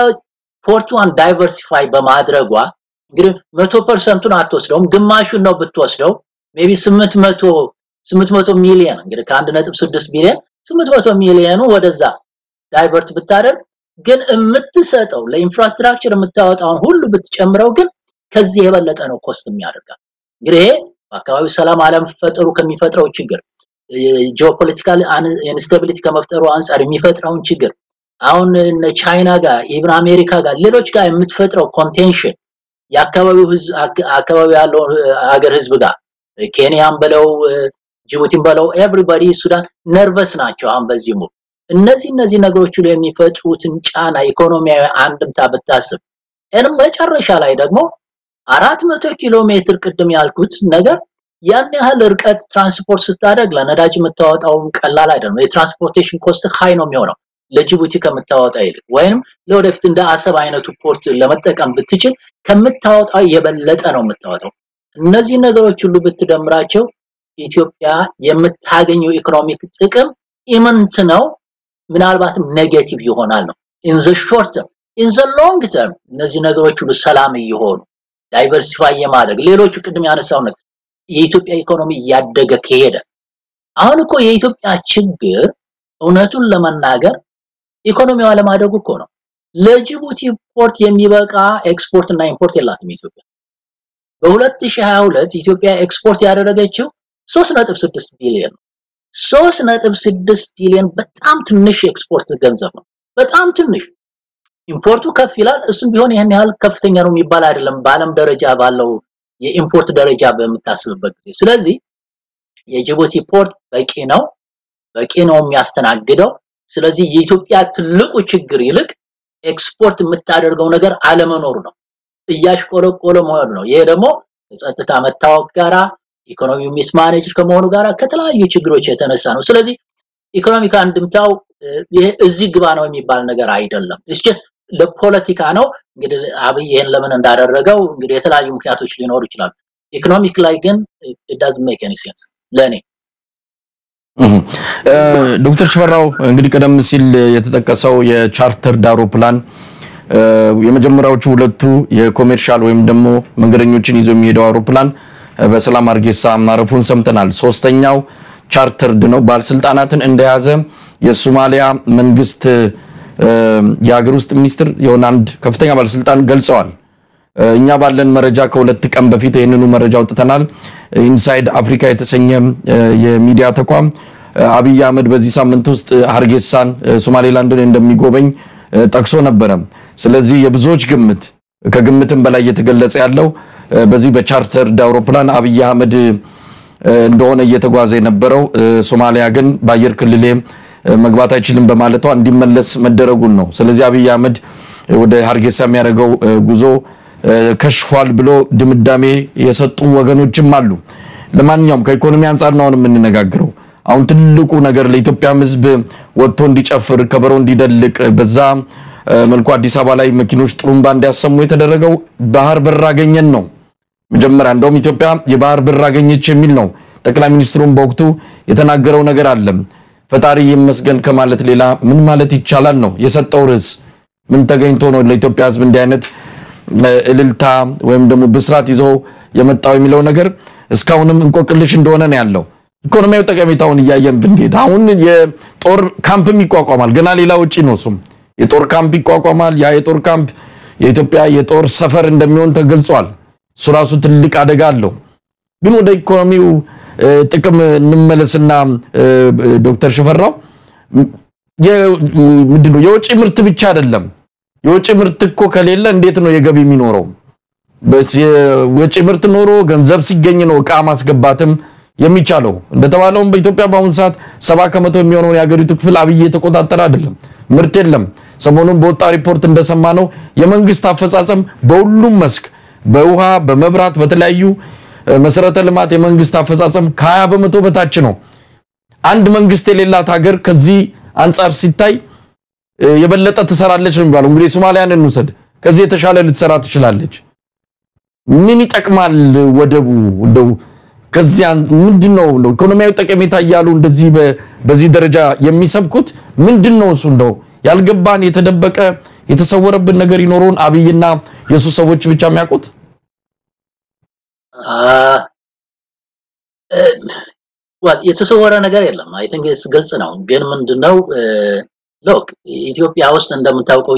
ፖርቱን ዳይቨርሲፋይ በማድረጓ እንግዲህ መቶ ፐርሰንቱን አትወስደውም ግማሹን ነው ብትወስደው ሜቢ ስምንት መቶ ስምንት መቶ ሚሊዮን እንግዲህ ከአንድ ነጥብ ስድስት ቢሊዮን ስምንት መቶ ሚሊዮኑ ወደዛ ዳይቨርት ብታደርግ ግን የምትሰጠው ለኢንፍራስትራክቸር የምታወጣውን ሁሉ ብትጨምረው ግን ከዚህ የበለጠ ነው ኮስት የሚያደርጋል እንግዲህ ይሄ በአካባቢው ሰላም አለመፈጠሩ ከሚፈጥረው ችግር ጂኦፖለቲካል ኢንስታቢሊቲ ከመፍጠሩ አንጻር የሚፈጥረውን ችግር አሁን እነ ቻይና ጋር ኢቭን አሜሪካ ጋር ሌሎች ጋር የምትፈጥረው ኮንቴንሽን የአካባቢው ህዝብ አክ- አካባቢ ያለው ሀገር ህዝብ ጋር ኬንያን በለው እ፣ ጅቡቲን በለው ኤቭሪባዲ ሱዳን ነርቨስ ናቸው አሁን በዚህ ሙሉ እነዚህ እነዚህ ነገሮች ሁሉ የሚፈጥሩትን ጫና ኢኮኖሚያዊ አንድምታ ብታስብ እንም መጨረሻ ላይ ደግሞ አራት መቶ ኪሎ ሜትር ቅድም ያልኩት ነገር ያን ያህል ርቀት ትራንስፖርት ስታደርግ ለነዳጅ የምታወጣው ቀላል አይደለም የትራንስፖርቴሽን ኮስት ሃይ ነው የሚሆነው ለጅቡቲ ከምታወጣ ይልቅ ወይም ለወደፊት እንደ አሰብ አይነቱ ፖርት ለመጠቀም ብትችል ከምታወጣው የበለጠ ነው የምታወጣው። እነዚህ ነገሮች ሁሉ ብትደምራቸው ኢትዮጵያ የምታገኘው ኢኮኖሚክ ጥቅም ኢምንት ነው፣ ምናልባትም ኔጌቲቭ ይሆናል ነው። ኢን ዘ ሾርት ተርም ኢን ዘ ሎንግ ተርም እነዚህ ነገሮች ሁሉ ሰላም እየሆኑ ዳይቨርሲፋይ የማድረግ ሌሎቹ ቅድም ያነሳው ነገር የኢትዮጵያ ኢኮኖሚ እያደገ ከሄደ አሁን እኮ የኢትዮጵያ ችግር እውነቱን ለመናገር ኢኮኖሚዋ ለማደጉ እኮ ነው። ለጅቡቲ ፖርት የሚበቃ ኤክስፖርት እና ኢምፖርት የላትም ኢትዮጵያ። በ2022 ኢትዮጵያ ኤክስፖርት ያደረገችው 3.6 ቢሊዮን ነው። 3.6 ቢሊዮን በጣም ትንሽ ኤክስፖርት ገንዘብ ነው። በጣም ትንሽ ኢምፖርቱ ከፍ ይላል። እሱም ቢሆን ይህን ያህል ከፍተኛ ነው የሚባል አይደለም በዓለም ደረጃ ባለው የኢምፖርት ደረጃ በምታስብበት ጊዜ። ስለዚህ የጅቡቲ ፖርት በቂ ነው፣ በቂ ነው የሚያስተናግደው። ስለዚህ የኢትዮጵያ ትልቁ ችግር ይልቅ ኤክስፖርት የምታደርገው ነገር አለመኖሩ ነው፣ እያሽቆለቆለ መሆኑ ነው። ይሄ ደግሞ ከጸጥታ መታወቅ ጋራ ኢኮኖሚው ሚስማኔጅ ከመሆኑ ጋራ ከተለያዩ ችግሮች የተነሳ ነው። ስለዚህ ኢኮኖሚክ አንድምታው ይሄ እዚህ ግባ ነው የሚባል ነገር አይደለም። ኢትስ ጀስት ለፖለቲካ ነው። እንግዲህ አብይ ይሄን ለምን እንዳደረገው እንግዲህ የተለያዩ ምክንያቶች ሊኖሩ ይችላሉ። ኢኮኖሚክ ላይ ግን it doesn't make any sense ለኔ ዶክተር ሽፈራው እንግዲህ ቀደም ሲል የተጠቀሰው የቻርተርድ አውሮፕላን የመጀመሪያዎቹ ሁለቱ የኮሜርሻል ወይም ደግሞ መንገደኞችን ይዞ የሚሄደው አውሮፕላን በሰላም አርጌሳ ማረፉን ሰምተናል። ሶስተኛው ቻርተርድ ነው። ባለስልጣናትን እንደያዘ የሶማሊያ መንግስት የሀገር ውስጥ ሚኒስትር የሆነ አንድ ከፍተኛ ባለስልጣን ገልጸዋል። እኛ ባለን መረጃ ከሁለት ቀን በፊት ይህንኑ መረጃ አውጥተናል። ኢንሳይድ አፍሪካ የተሰኘ የሚዲያ ተቋም አብይ አህመድ በዚህ ሳምንት ውስጥ ሀርጌሳን ሶማሌላንድን እንደሚጎበኝ ጠቅሶ ነበረ። ስለዚህ የብዙዎች ግምት ከግምትም በላይ እየተገለጸ ያለው በዚህ በቻርተርድ አውሮፕላን አብይ አህመድ እንደሆነ እየተጓዘ የነበረው ሶማሊያ ግን በአየር ክልሌ መግባት አይችልም በማለቷ እንዲመለስ መደረጉን ነው። ስለዚህ አብይ አህመድ ወደ ሀርጌሳ የሚያደርገው ጉዞ ከሽፏል ብሎ ድምዳሜ የሰጡ ወገኖችም አሉ። ለማንኛውም ከኢኮኖሚ አንጻር ነው አሁን የምንነጋገረው። አሁን ትልቁ ነገር ለኢትዮጵያም ሕዝብ ወጥቶ እንዲጨፍር ከበሮ እንዲደልቅ በዛ መልኩ አዲስ አበባ ላይ መኪኖች ጥሩምባ እንዲያሰሙ የተደረገው ባህር በር አገኘን ነው። መጀመሪያ እንደውም ኢትዮጵያ የባህር በር አገኘች የሚል ነው ጠቅላይ ሚኒስትሩም በወቅቱ የተናገረው ነገር አለ። ፈጣሪ ይመስገን ከማለት ሌላ ምን ማለት ይቻላል ነው የሰጠው ርዕስ። ምን ተገኝቶ ነው ለኢትዮጵያ ሕዝብ እንዲህ አይነት እልልታ ወይም ደግሞ ብስራት ይዞ የመጣው የሚለው ነገር እስካሁንም እንቆቅልሽ እንደሆነ ነው ያለው። ኢኮኖሚያዊ ጠቀሜታውን እያየን ብንሄድ አሁን የጦር ካምፕም ይቋቋማል። ገና ሌላ ውጪ ነው እሱም የጦር ካምፕ ይቋቋማል። ያ የጦር ካምፕ የኢትዮጵያ የጦር ሰፈር እንደሚሆን ተገልጿል። እሱ ራሱ ትልቅ አደጋ አለው። ግን ወደ ኢኮኖሚው ጥቅም እንመለስና ዶክተር ሽፈራው ምንድነው የውጭ ምርት ብቻ አይደለም። የውጭ ምርት እኮ ከሌለ እንዴት ነው የገቢ የሚኖረው? የውጭ ምርት ኖሮ ገንዘብ ሲገኝ ነው እቃ ማስገባትም የሚቻለው። እንደተባለውም በኢትዮጵያ በአሁኑ ሰዓት ሰባ ከመቶ የሚሆነውን የሀገሪቱ ክፍል አብይ የተቆጣጠረ አይደለም። ምርት የለም። ሰሞኑን በወጣ ሪፖርት እንደሰማ ነው የመንግስት አፈጻጸም በሁሉም መስክ በውሃ፣ በመብራት፣ በተለያዩ መሰረተ ልማት የመንግስት አፈጻጸም ከ20 በመቶ በታች ነው። አንድ መንግስት የሌላት ሀገር ከዚህ አንጻር ሲታይ የበለጠ ትሰራለች ነው የሚባለው። እንግዲህ ሶማሊያን እንውሰድ፣ ከዚህ የተሻለ ልትሰራ ትችላለች። ምን ይጠቅማል ወደቡ? እንደው ከዚያ ምንድን ነው እንደው ኢኮኖሚያዊ ጠቀሜታ እያሉ እንደዚህ በዚህ ደረጃ የሚሰብኩት ምንድን ነው? እሱ እንደው ያልገባን የተደበቀ የተሰወረብን ነገር ይኖረውን አብይና የሱ ሰዎች ብቻ የሚያውቁት የተሰወረ ነገር የለም። አይ ቲንክ ግልጽ ነው። ግን ምንድነው ሎክ ኢትዮጵያ ውስጥ እንደምታውቀው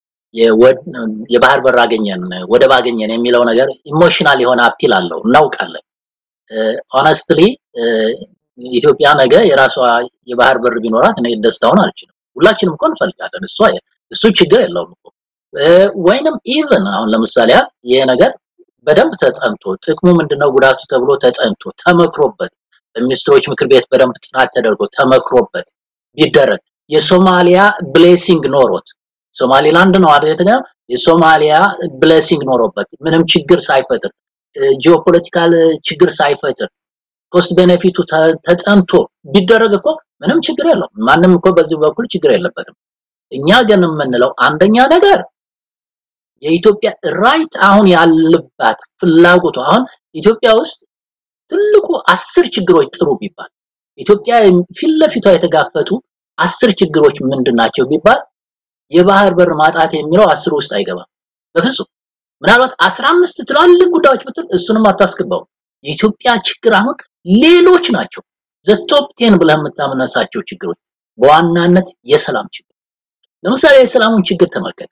የባህር በር አገኘን ወደብ አገኘን የሚለው ነገር ኢሞሽናል የሆነ አፒል አለው እናውቃለን። ሆነስትሊ ኢትዮጵያ ነገ የራሷ የባህር በር ቢኖራት እኔ ደስታውን አልችልም። ሁላችንም እኮ እንፈልጋለን። እሱ እሱ ችግር የለውም እኮ ወይንም ኢቭን አሁን ለምሳሌ ይሄ ነገር በደንብ ተጠንቶ ጥቅሙ ምንድነው ጉዳቱ ተብሎ ተጠንቶ ተመክሮበት በሚኒስትሮች ምክር ቤት በደንብ ጥናት ተደርጎ ተመክሮበት ቢደረግ የሶማሊያ ብሌሲንግ ኖሮት ሶማሊላንድ ነው አይደል? የሶማሊያ ብሌሲንግ ኖሮበት ምንም ችግር ሳይፈጥር ጂኦፖለቲካል ችግር ሳይፈጥር ኮስት ቤኔፊቱ ተጠንቶ ቢደረግ እኮ ምንም ችግር የለውም። ማንም እኮ በዚህ በኩል ችግር የለበትም። እኛ ግን የምንለው አንደኛ ነገር የኢትዮጵያ ራይት አሁን ያለባት ፍላጎቱ አሁን ኢትዮጵያ ውስጥ ትልቁ አስር ችግሮች ጥሩ ቢባል ኢትዮጵያ ፊት ለፊቷ የተጋፈጡ አስር ችግሮች ምንድን ናቸው ቢባል የባህር በር ማጣት የሚለው አስር ውስጥ አይገባም በፍጹም ምናልባት አስራ አምስት ትላልቅ ጉዳዮች ብትል እሱንም አታስገባው የኢትዮጵያ ችግር አሁን ሌሎች ናቸው ዘቶፕ ቴን ብለህ የምታመነሳቸው ችግሮች በዋናነት የሰላም ችግር ለምሳሌ የሰላሙን ችግር ተመልከት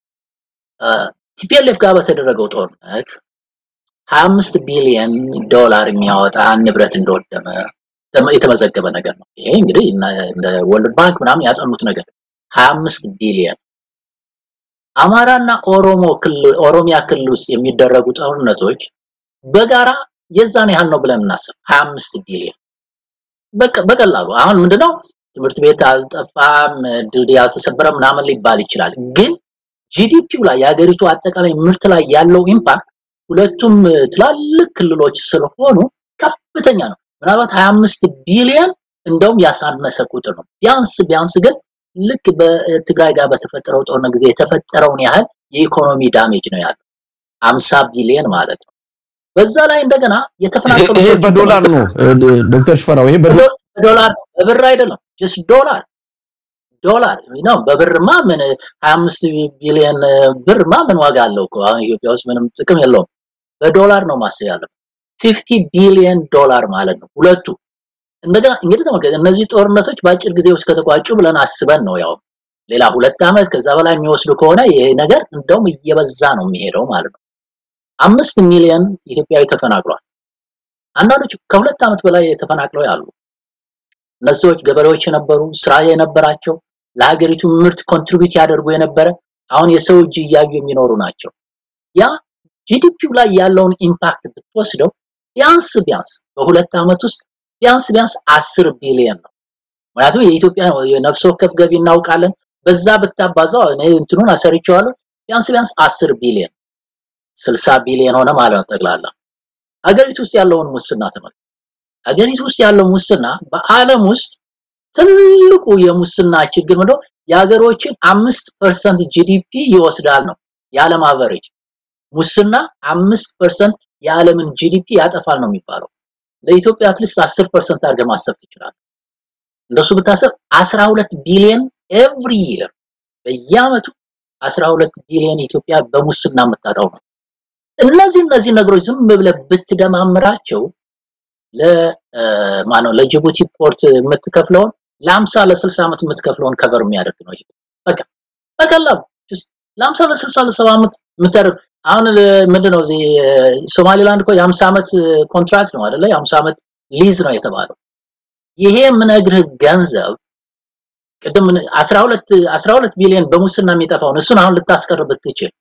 ቲፒኤልኤፍ ጋር በተደረገው ጦርነት 25 ቢሊዮን ዶላር የሚያወጣ ንብረት እንደወደመ የተመዘገበ ነገር ነው። ይሄ እንግዲህ እንደ ወርልድ ባንክ ምናምን ያጠኑት ነገር 25 ቢሊዮን አማራና ኦሮሞ ክልል ኦሮሚያ ክልል ውስጥ የሚደረጉ ጦርነቶች በጋራ የዛን ያህል ነው ብለን እናስብ 25 ቢሊዮን በቀላሉ አሁን ምንድነው ትምህርት ቤት አልጠፋም ድልድይ አልተሰበረም ምናምን ሊባል ይችላል ግን ጂዲፒው ላይ የሀገሪቱ አጠቃላይ ምርት ላይ ያለው ኢምፓክት ሁለቱም ትላልቅ ክልሎች ስለሆኑ ከፍተኛ ነው ምናልባት 25 ቢሊዮን እንደውም ያሳነሰ ቁጥር ነው ቢያንስ ቢያንስ ግን ልክ በትግራይ ጋር በተፈጠረው ጦርነት ጊዜ የተፈጠረውን ያህል የኢኮኖሚ ዳሜጅ ነው ያለው 50 ቢሊዮን ማለት ነው በዛ ላይ እንደገና የተፈናቀሉ ይሄ በዶላር ነው ዶክተር ሽፈራው ይሄ በዶላር በብር አይደለም ጀስት ዶላር ዶላር ነው በብርማ ምን 25 ቢሊዮን ብርማ ምን ዋጋ አለው እኮ አሁን ኢትዮጵያ ውስጥ ምንም ጥቅም የለውም በዶላር ነው ማሰብ ያለብን 50 ቢሊዮን ዶላር ማለት ነው ሁለቱ እንደገና እንግዲህ ተመልከት እነዚህ ጦርነቶች በአጭር ጊዜ ውስጥ ከተቋጩ ብለን አስበን ነው ያው ሌላ ሁለት ዓመት ከዛ በላይ የሚወስዱ ከሆነ ይሄ ነገር እንደውም እየበዛ ነው የሚሄደው ማለት ነው አምስት ሚሊዮን ኢትዮጵያዊ ተፈናቅሏል አንዳንዶች ከሁለት ዓመት በላይ ተፈናቅለው ያሉ እነዚህ ሰዎች ገበሬዎች የነበሩ ስራ የነበራቸው ለሀገሪቱ ምርት ኮንትሪቢዩት ያደርጉ የነበረ አሁን የሰው እጅ እያዩ የሚኖሩ ናቸው ያ ጂዲፒው ላይ ያለውን ኢምፓክት ብትወስደው ቢያንስ ቢያንስ በሁለት ዓመት ውስጥ ቢያንስ ቢያንስ 10 ቢሊዮን ነው ምክንያቱም የኢትዮጵያ የነፍስ ወከፍ ገቢ እናውቃለን በዛ ብታባዛው እኔ እንትኑን አሰርቼዋለሁ ቢያንስ ቢያንስ 10 ቢሊዮን 60 ቢሊዮን ሆነ ማለት ነው ጠቅላላ ሀገሪቱ ውስጥ ያለውን ሙስና ተመልከት ሀገሪቱ ውስጥ ያለው ሙስና በአለም ውስጥ ትልቁ የሙስና ችግር ምንድነው የሀገሮችን አምስት ፐርሰንት ጂዲፒ ይወስዳል ነው የዓለም አቨሬጅ ሙስና አምስት ፐርሰንት የዓለምን ጂዲፒ ያጠፋል ነው የሚባለው ለኢትዮጵያ አትሊስት 10 ፐርሰንት አድርገህ ማሰብ ትችላለህ እንደሱ ብታሰብ 12 ቢሊዮን ኤቭሪ ይር በየአመቱ 12 ቢሊዮን ኢትዮጵያ በሙስና የምታጣው ነው እነዚህ እነዚህ ነገሮች ዝም ብለህ ብትደማምራቸው ለማነው ለጅቡቲ ፖርት የምትከፍለውን ለ50 ለ60 ዓመት የምትከፍለውን ከቨር የሚያደርግ ነው ይሄ በቃ በቀላሉ ለ50 ለ60 ለ70 ዓመት የምታደርግ አሁን ምንድነው እዚህ ሶማሊላንድ እኮ የ50 ዓመት ኮንትራክት ነው አይደለ የ50 ዓመት ሊዝ ነው የተባለው ይሄ የምነግርህ ገንዘብ ቅድም 12 12 ቢሊዮን በሙስና የሚጠፋውን እሱን አሁን ልታስቀር ብትችል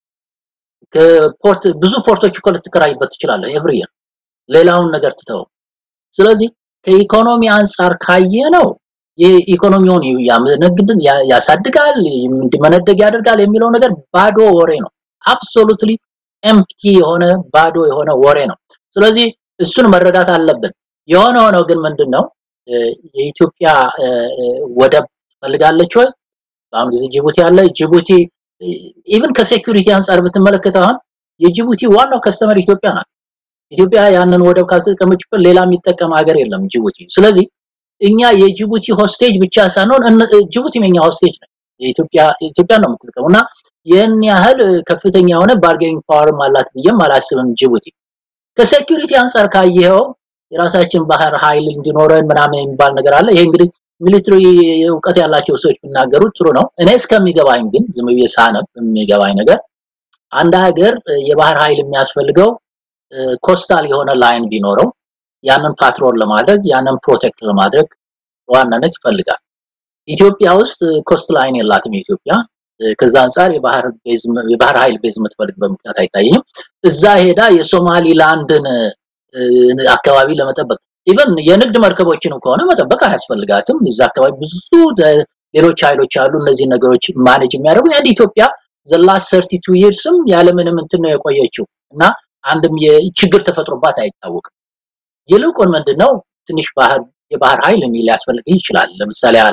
ፖርት ብዙ ፖርቶች እኮ ልትከራይበት ትችላለህ ኤቭሪ ይር ሌላውን ነገር ትተው ስለዚህ ከኢኮኖሚ አንጻር ካየ ነው የኢኮኖሚውን ያመነግድን ያሳድጋል እንዲመነደግ ያደርጋል የሚለው ነገር ባዶ ወሬ ነው አብሶሉትሊ ኤምፕቲ የሆነ ባዶ የሆነ ወሬ ነው ስለዚህ እሱን መረዳት አለብን የሆነ ሆነው ግን ምንድነው የኢትዮጵያ ወደብ ትፈልጋለች ወይ በአሁኑ ጊዜ ጅቡቲ አለ ጅቡቲ ኢቭን ከሴኩሪቲ አንጻር ብትመለከተው አሁን የጅቡቲ ዋናው ከስተመር ኢትዮጵያ ናት ኢትዮጵያ ያንን ወደብ ካልተጠቀመችበት ሌላ የሚጠቀም ሀገር የለም ጅቡቲ ስለዚህ እኛ የጅቡቲ ሆስቴጅ ብቻ ሳይሆን ጅቡቲ የኛ ሆስቴጅ ነው የኢትዮጵያ ኢትዮጵያ ነው የምትጠቀመው እና ይህን ያህል ከፍተኛ የሆነ ባርጌኒንግ ፓወርም አላት ብዬም አላስብም ጅቡቲ ከሴኩሪቲ አንጻር ካየኸው የራሳችን ባህር ኃይል እንዲኖረን ምናምን የሚባል ነገር አለ ይሄ እንግዲህ ሚሊትሪ እውቀት ያላቸው ሰዎች ቢናገሩ ጥሩ ነው እኔ እስከሚገባኝ ግን ዝም ብዬ ሳነብ የሚገባኝ ነገር አንድ ሀገር የባህር ኃይል የሚያስፈልገው ኮስታል የሆነ ላይን ቢኖረው ያንን ፓትሮል ለማድረግ ያንን ፕሮቴክት ለማድረግ ዋናነት ይፈልጋል ኢትዮጵያ ውስጥ ኮስት ላይን የላትም ኢትዮጵያ ከዛ አንጻር የባህር ቤዝ የባህር ኃይል ቤዝ የምትፈልግበት ምክንያት አይታየኝም እዛ ሄዳ የሶማሊላንድን አካባቢ ለመጠበቅ ኢቨን የንግድ መርከቦችን ከሆነ መጠበቅ አያስፈልጋትም እዛ አካባቢ ብዙ ሌሎች ኃይሎች አሉ እነዚህ ነገሮች ማኔጅ የሚያደርጉ አንድ ኢትዮጵያ ዘላስ 32 ይርስም ያለምንም እንትን ነው የቆየችው እና አንድም የችግር ተፈጥሮባት አይታወቅም ይልቁን ምንድነው ትንሽ ባህር የባህር ኃይል ሊያስፈልግ ይችላል ለምሳሌ ያህል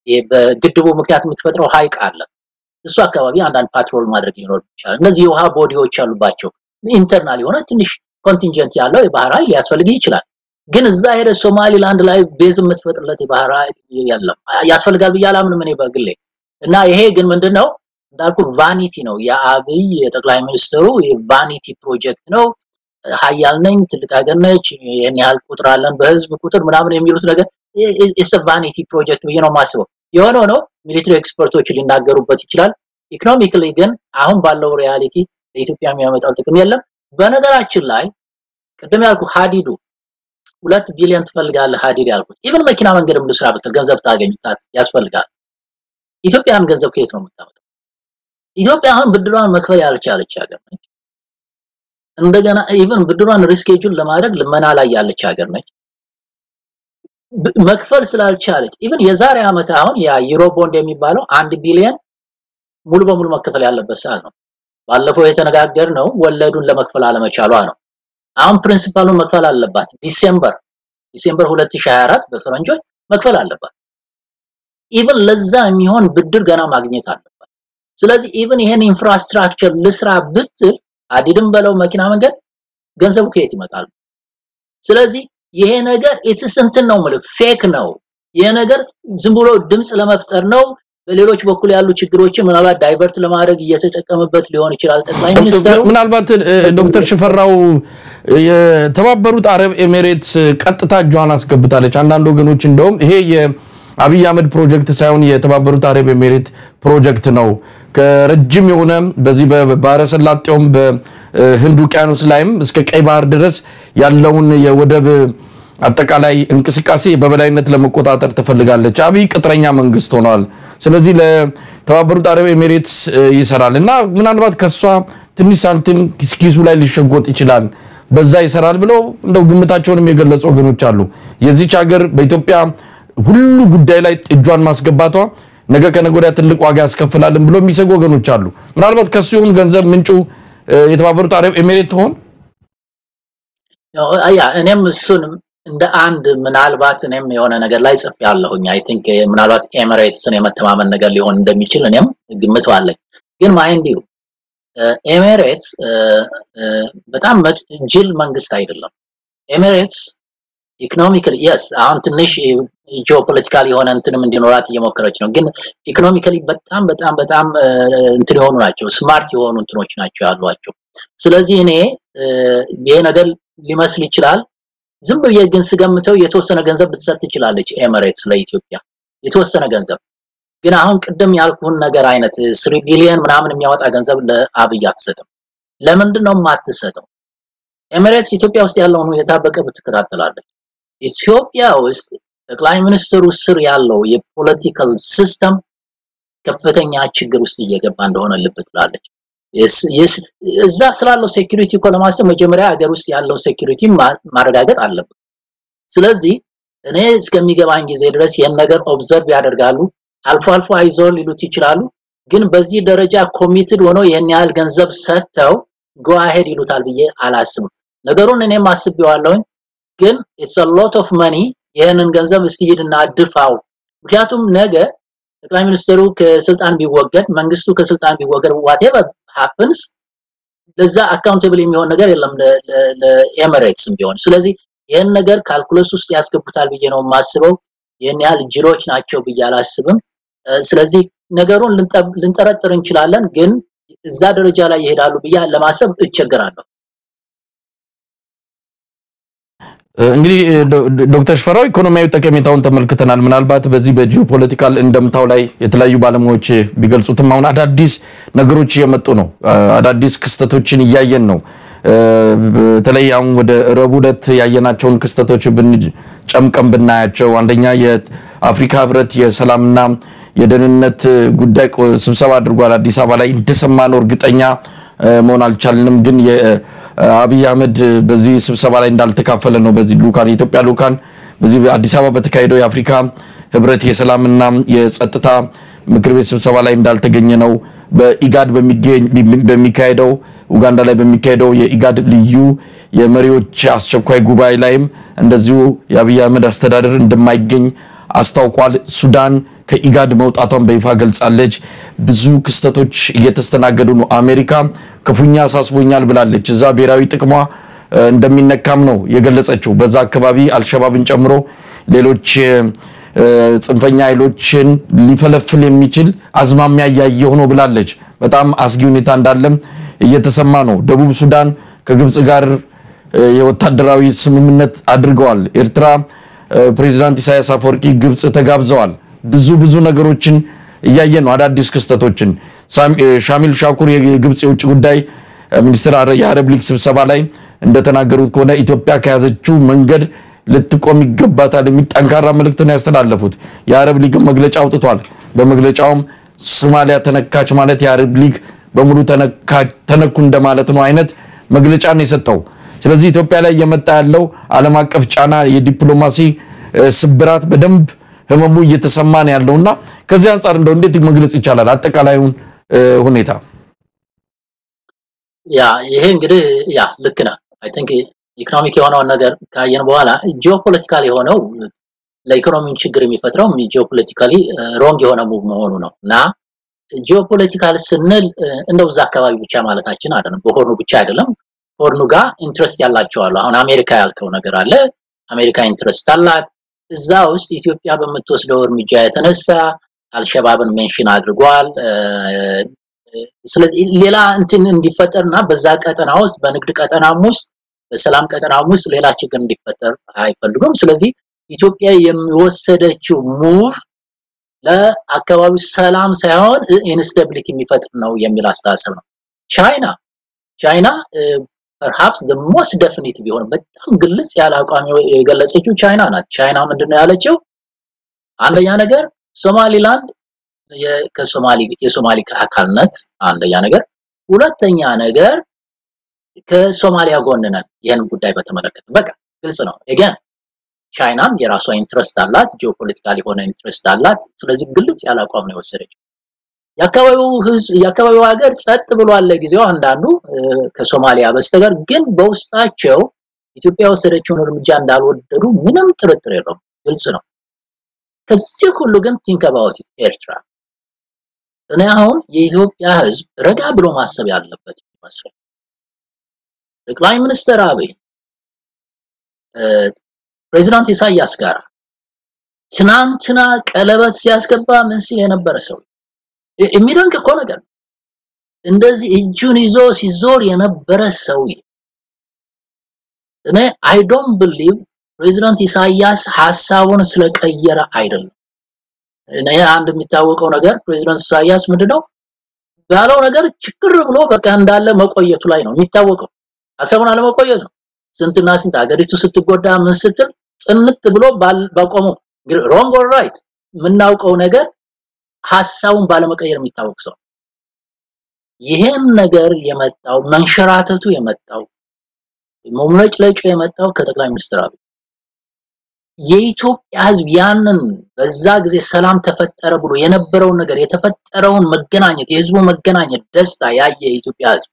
በግድቡ ምክንያት የምትፈጥረው ሀይቅ አለ። እሱ አካባቢ አንዳንድ ፓትሮል ማድረግ ሊኖር ይችላል። እነዚህ የውሃ ቦዲዎች ያሉባቸው ኢንተርናል የሆነ ትንሽ ኮንቲንጀንት ያለው የባህር ኃይል ሊያስፈልግ ይችላል። ግን እዛ ሄደ ሶማሊላንድ ላይ ቤዝ የምትፈጥርለት የባህር ኃይል የለም። ያስፈልጋል ብዬ አላምንም እኔ በግሌ እና ይሄ ግን ምንድነው እንዳልኩ ቫኒቲ ነው። የአብይ የጠቅላይ ሚኒስትሩ የቫኒቲ ፕሮጀክት ነው። ሀያል ነኝ፣ ትልቅ ሀገር ነች፣ ይህን ያህል ቁጥር አለን በህዝብ ቁጥር ምናምን የሚሉት ነገር ኢስ ቫኒቲ ፕሮጀክት ብዬ ነው የማስበው። የሆነ ሆኖ ሚሊትሪ ኤክስፐርቶች ሊናገሩበት ይችላል። ኢኮኖሚክሊ ግን አሁን ባለው ሪያሊቲ ለኢትዮጵያ የሚያመጣው ጥቅም የለም። በነገራችን ላይ ቅድም ያልኩ ሀዲዱ ሁለት ቢሊዮን ትፈልጋለህ ሀዲድ ያልኩት ኢቨን መኪና መንገድም ልስራ ብትል ገንዘብ ታገኝታት ያስፈልጋል። ኢትዮጵያን ገንዘብ ከየት ነው የምታመጣው? ኢትዮጵያ አሁን ብድሯን መክፈል ያልቻለች ሀገር ነች። እንደገና ኢቨን ብድሯን ሪስኬጁል ለማድረግ ልመና ላይ ያለች ሀገር ነች። መክፈል ስላልቻለች ኢቨን የዛሬ ዓመት አሁን ያ ዩሮ ቦንድ የሚባለው አንድ ቢሊዮን ሙሉ በሙሉ መከፈል ያለበት ሰዓት ነው። ባለፈው የተነጋገርነው ወለዱን ለመክፈል አለመቻሏ ነው። አሁን ፕሪንሲፓሉን መክፈል አለባት። ዲሴምበር ዲሴምበር 2024 በፈረንጆች መክፈል አለባት። ኢቭን ለዛ የሚሆን ብድር ገና ማግኘት አለባት። ስለዚህ ኢቭን ይሄን ኢንፍራስትራክቸር ልስራ ብትል ሀዲድም በለው መኪና መንገድ ገንዘቡ ከየት ይመጣል? ስለዚህ ይሄ ነገር ኢትስ እንትን ነው የምልህ ፌክ ነው። ይሄ ነገር ዝም ብሎ ድምፅ ለመፍጠር ነው። በሌሎች በኩል ያሉ ችግሮችን ምናልባት ዳይቨርት ለማድረግ እየተጠቀምበት ሊሆን ይችላል ጠቅላይ ሚኒስትሩ። ምናልባት ዶክተር ሽፈራው የተባበሩት አረብ ኤሚሬትስ ቀጥታ እጇን አስገብታለች። አንዳንድ ወገኖች እንደውም ይሄ የአብይ አህመድ ፕሮጀክት ሳይሆን የተባበሩት አረብ ኤሚሬት ፕሮጀክት ነው ከረጅም የሆነ በዚህ በባህረ ሰላጤውም በህንድ ውቅያኖስ ላይም እስከ ቀይ ባህር ድረስ ያለውን የወደብ አጠቃላይ እንቅስቃሴ በበላይነት ለመቆጣጠር ትፈልጋለች። አብይ ቅጥረኛ መንግስት ሆኗል። ስለዚህ ለተባበሩት አረብ ኤሚሬትስ ይሰራል እና ምናልባት ከሷ ትንሽ ሳንቲም ኪስኪሱ ላይ ሊሸጎጥ ይችላል፣ በዛ ይሰራል ብለው እንደው ግምታቸውንም የገለጹ ወገኖች አሉ። የዚች ሀገር በኢትዮጵያ ሁሉ ጉዳይ ላይ እጇን ማስገባቷ ነገ ከነገ ወዲያ ትልቅ ዋጋ ያስከፍላልን ብሎ የሚሰጉ ወገኖች አሉ። ምናልባት ከሱ ይሁን ገንዘብ ምንጩ የተባበሩት አረብ ኤሚሬት ትሆን? ያ እኔም እሱን እንደ አንድ ምናልባት እኔም የሆነ ነገር ላይ ጽፍ ያለሁኝ አይ ቲንክ ምናልባት ኤሚሬትስን የመተማመን ነገር ሊሆን እንደሚችል እኔም ግምት አለኝ። ግን ማይንድ ዩ ኤሚሬትስ በጣም ጅል መንግስት አይደለም። ኤሚሬትስ ኢኮኖሚካሊ የስ አሁን ትንሽ ጂኦፖለቲካል የሆነ እንትንም እንዲኖራት እየሞከረች ነው። ግን ኢኮኖሚካሊ በጣም በጣም በጣም እንትን የሆኑ ናቸው፣ ስማርት የሆኑ እንትኖች ናቸው ያሏቸው። ስለዚህ እኔ ይሄ ነገር ሊመስል ይችላል ዝም ብዬ ግን ስገምተው የተወሰነ ገንዘብ ልትሰጥ ትችላለች ኤሚሬትስ ለኢትዮጵያ የተወሰነ ገንዘብ። ግን አሁን ቅድም ያልኩህን ነገር አይነት ስሪ ቢሊየን ምናምን የሚያወጣ ገንዘብ ለአብይ አትሰጥም። ለምንድን ነው የማትሰጠው? ኤሚሬትስ ኢትዮጵያ ውስጥ ያለውን ሁኔታ በቅርብ ትከታተላለች። ኢትዮጵያ ውስጥ ጠቅላይ ሚኒስትሩ ስር ያለው የፖለቲካል ሲስተም ከፍተኛ ችግር ውስጥ እየገባ እንደሆነ ልብ ትላለች። እዛ ስላለው ሴኩሪቲ እኮ ለማሰብ መጀመሪያ ሀገር ውስጥ ያለው ሴኩሪቲ ማረጋገጥ አለብን። ስለዚህ እኔ እስከሚገባኝ ጊዜ ድረስ ይህን ነገር ኦብዘርቭ ያደርጋሉ። አልፎ አልፎ አይዞን ሊሉት ይችላሉ። ግን በዚህ ደረጃ ኮሚትድ ሆነው ይህን ያህል ገንዘብ ሰጥተው ጎ አሄድ ይሉታል ብዬ አላስብም። ነገሩን እኔም አስቤዋለሁኝ። ግን ኢትስ አ ሎት ኦፍ መኒ ይህንን ገንዘብ እስቲ ሂድና ድፋው። ምክንያቱም ነገ ጠቅላይ ሚኒስትሩ ከስልጣን ቢወገድ መንግስቱ ከስልጣን ቢወገድ ዋቴቨር ሃፕንስ ለዛ አካውንተብል የሚሆን ነገር የለም ለኤሚሬትስም ቢሆን። ስለዚህ ይህን ነገር ካልኩለስ ውስጥ ያስገቡታል ብዬ ነው የማስበው። ይህን ያህል ጅሎች ናቸው ብዬ አላስብም። ስለዚህ ነገሩን ልንጠረጥር እንችላለን፣ ግን እዛ ደረጃ ላይ ይሄዳሉ ብዬ ለማሰብ እቸገራለሁ። እንግዲህ ዶክተር ሽፈራው ኢኮኖሚያዊ ጠቀሜታውን ተመልክተናል። ምናልባት በዚህ በጂኦፖለቲካል እንደምታው ላይ የተለያዩ ባለሙያዎች ቢገልጹትም አሁን አዳዲስ ነገሮች እየመጡ ነው። አዳዲስ ክስተቶችን እያየን ነው። በተለይ አሁን ወደ ረቡዕ ዕለት ያየናቸውን ክስተቶች ጨምቀን ብናያቸው አንደኛ የአፍሪካ ህብረት የሰላምና የደህንነት ጉዳይ ስብሰባ አድርጓል አዲስ አበባ ላይ እንደሰማነው እርግጠኛ መሆን አልቻልንም። ግን የአብይ አህመድ በዚህ ስብሰባ ላይ እንዳልተካፈለ ነው። በዚህ ልኡካን የኢትዮጵያ ልኡካን በዚህ አዲስ አበባ በተካሄደው የአፍሪካ ህብረት የሰላምና የጸጥታ ምክር ቤት ስብሰባ ላይ እንዳልተገኘ ነው። በኢጋድ በሚካሄደው ኡጋንዳ ላይ በሚካሄደው የኢጋድ ልዩ የመሪዎች አስቸኳይ ጉባኤ ላይም እንደዚሁ የአብይ አህመድ አስተዳደር እንደማይገኝ አስታውቋል። ሱዳን ከኢጋድ መውጣቷን በይፋ ገልጻለች። ብዙ ክስተቶች እየተስተናገዱ ነው። አሜሪካ ክፉኛ አሳስቦኛል ብላለች። እዛ ብሔራዊ ጥቅሟ እንደሚነካም ነው የገለጸችው። በዛ አካባቢ አልሸባብን ጨምሮ ሌሎች ጽንፈኛ ኃይሎችን ሊፈለፍል የሚችል አዝማሚያ እያየሁ ነው ብላለች። በጣም አስጊ ሁኔታ እንዳለም እየተሰማ ነው። ደቡብ ሱዳን ከግብፅ ጋር የወታደራዊ ስምምነት አድርገዋል። ኤርትራ ፕሬዚዳንት ኢሳያስ አፈወርቂ ግብፅ ተጋብዘዋል። ብዙ ብዙ ነገሮችን እያየ ነው። አዳዲስ ክስተቶችን ሻሚል ሻኩር የግብፅ የውጭ ጉዳይ ሚኒስትር የአረብ ሊግ ስብሰባ ላይ እንደተናገሩት ከሆነ ኢትዮጵያ ከያዘችው መንገድ ልትቆም ይገባታል የሚል ጠንካራ መልእክት ነው ያስተላለፉት። የአረብ ሊግ መግለጫ አውጥቷል። በመግለጫውም ሶማሊያ ተነካች ማለት የአረብ ሊግ በሙሉ ተነኩ እንደማለት ነው አይነት መግለጫ ነው የሰጠው። ስለዚህ ኢትዮጵያ ላይ እየመጣ ያለው ዓለም አቀፍ ጫና፣ የዲፕሎማሲ ስብራት በደንብ ህመሙ እየተሰማ ነው ያለውና ከዚህ አንጻር እንደው እንዴት መግለጽ ይቻላል አጠቃላዩን ሁኔታ? ያ ይሄ እንግዲህ ያ ልክ ነህ። አይ ቲንክ ኢኮኖሚክ የሆነውን ነገር ካየን በኋላ ጂኦፖለቲካል የሆነው ለኢኮኖሚውን ችግር የሚፈጥረው ጂኦፖለቲካሊ ሮንግ የሆነ ሙቭ መሆኑ ነው እና ጂኦፖለቲካል ስንል እንደው እዛ አካባቢ ብቻ ማለታችን አይደለም። በሆርኑ ብቻ አይደለም። ሆርኑ ጋር ኢንትረስት ያላቸው አሉ። አሁን አሜሪካ ያልከው ነገር አለ። አሜሪካ ኢንትረስት አላት። እዛ ውስጥ ኢትዮጵያ በምትወስደው እርምጃ የተነሳ አልሸባብን ሜንሽን አድርጓል። ስለዚህ ሌላ እንትን እንዲፈጠርና በዛ ቀጠና ውስጥ በንግድ ቀጠናም ውስጥ በሰላም ቀጠናም ውስጥ ሌላ ችግር እንዲፈጠር አይፈልጉም። ስለዚህ ኢትዮጵያ የሚወሰደችው ሙቭ ለአካባቢው ሰላም ሳይሆን ኢንስታቢሊቲ የሚፈጥር ነው የሚል አስተሳሰብ ነው። ቻይና ቻይና ፐርሃፕስ ዘ ሞስት ዴፊኒት ቢሆን በጣም ግልጽ ያለ አቋም የገለጸችው ቻይና ናት። ቻይና ምንድነው ያለችው? አንደኛ ነገር ሶማሊላንድ ከሶማሊ የሶማሊ አካልነት አንደኛ ነገር፣ ሁለተኛ ነገር ከሶማሊያ ጎን ነን። ይህን ጉዳይ በተመለከተ በቃ ግልጽ ነው። ኤገን ቻይናም የራሷ ኢንትረስት አላት፣ ጂኦፖለቲካል የሆነ ኢንትረስት አላት። ስለዚህ ግልጽ ያለ አቋም ነው የወሰደችው። የአካባቢው ህዝብ የአካባቢው ሀገር ጸጥ ብሏል ለጊዜው አንዳንዱ ከሶማሊያ በስተቀር ግን በውስጣቸው ኢትዮጵያ የወሰደችውን እርምጃ እንዳልወደዱ ምንም ጥርጥር የለውም፣ ግልጽ ነው። ከዚህ ሁሉ ግን ቲንክ አባውት ኢት ኤርትራ እኔ አሁን የኢትዮጵያ ህዝብ ረጋ ብሎ ማሰብ ያለበት ይመስላል። ጠቅላይ ሚኒስትር አብይ ፕሬዚዳንት ኢሳያስ ጋር ትናንትና ቀለበት ሲያስገባ ምን ሲል የነበረ ሰው የሚደንቅ እኮ ነገር እንደዚህ እጁን ይዞ ሲዞር የነበረ ሰውዬ እኔ አይ ዶንት ቢሊቭ ፕሬዚዳንት ኢሳያስ ሐሳቡን ስለቀየረ አይደለም። እኔ አንድ የሚታወቀው ነገር ፕሬዚዳንት ኢሳያስ ምንድነው ባለው ነገር ችግር ብሎ በቃ እንዳለ መቆየቱ ላይ ነው የሚታወቀው። ሐሳቡን አለመቆየት ነው። ስንትና ስንት ሀገሪቱ ስትጎዳ ምን ስትል ጥንት ብሎ ባቆመው እንግዲህ ሮንግ ኦር ራይት የምናውቀው ነገር ሐሳቡን ባለመቀየር የሚታወቅ ሰው ይሄን ነገር የመጣው መንሸራተቱ የመጣው መምለጭለጩ የመጣው ከጠቅላይ ሚኒስትር አብይ የኢትዮጵያ ህዝብ ያንን በዛ ጊዜ ሰላም ተፈጠረ ብሎ የነበረውን ነገር የተፈጠረውን መገናኘት የህዝቡ መገናኘት ደስታ ያየ የኢትዮጵያ ህዝብ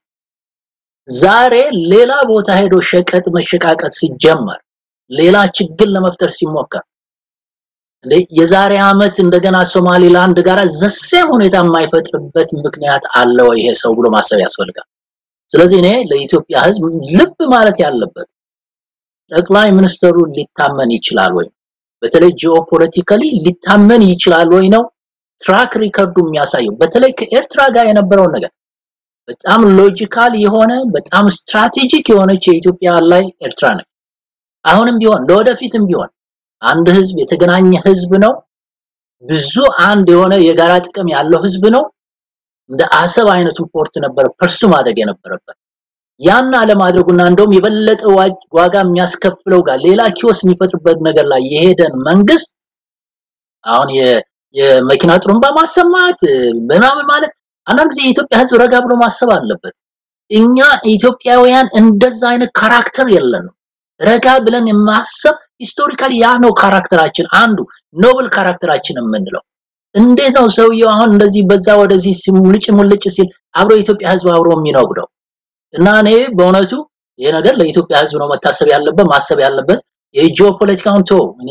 ዛሬ ሌላ ቦታ ሄዶ ሸቀጥ መሸቃቀጥ ሲጀመር ሌላ ችግር ለመፍጠር ሲሞከር እንዴ የዛሬ አመት እንደገና ሶማሊላንድ ጋር ዘሴ ሁኔታ የማይፈጥርበት ምክንያት አለ ወይ ይሄ ሰው ብሎ ማሰብ ያስፈልጋል። ስለዚህ እኔ ለኢትዮጵያ ህዝብ ልብ ማለት ያለበት ጠቅላይ ሚኒስትሩ ሊታመን ይችላል ወይ፣ በተለይ ጂኦፖለቲካሊ ሊታመን ይችላል ወይ ነው ትራክ ሪከርዱ የሚያሳየው። በተለይ ከኤርትራ ጋር የነበረውን ነገር በጣም ሎጂካል የሆነ በጣም ስትራቴጂክ የሆነች የኢትዮጵያ ላይ ኤርትራ ነች። አሁንም ቢሆን ለወደፊትም ቢሆን አንድ ህዝብ የተገናኘ ህዝብ ነው። ብዙ አንድ የሆነ የጋራ ጥቅም ያለው ህዝብ ነው። እንደ አሰብ አይነቱ ፖርት ነበር ፐርሱ ማድረግ የነበረበት። ያን አለማድረጉና እንደውም የበለጠ ዋጋ የሚያስከፍለው ጋር ሌላ ኪዮስ የሚፈጥርበት ነገር ላይ የሄደን መንግስት አሁን የመኪና ጥሩምባ ማሰማት ምናምን ማለት አንዳንድ ጊዜ የኢትዮጵያ ህዝብ ረጋ ብሎ ማሰብ አለበት። እኛ ኢትዮጵያውያን እንደዛ አይነት ካራክተር የለንም። ረጋ ብለን የማሰብ ሂስቶሪካሊ ያ ነው ካራክተራችን፣ አንዱ ኖብል ካራክተራችን የምንለው። እንዴት ነው ሰውየው አሁን እንደዚህ በዛ ወደዚህ ሙልጭ ሙልጭ ሲል አብሮ የኢትዮጵያ ህዝብ አብሮ የሚነጉደው? እና እኔ በእውነቱ ይሄ ነገር ለኢትዮጵያ ህዝብ ነው መታሰብ ያለበት ማሰብ ያለበት። የጂኦፖለቲካውን ቶ እኔ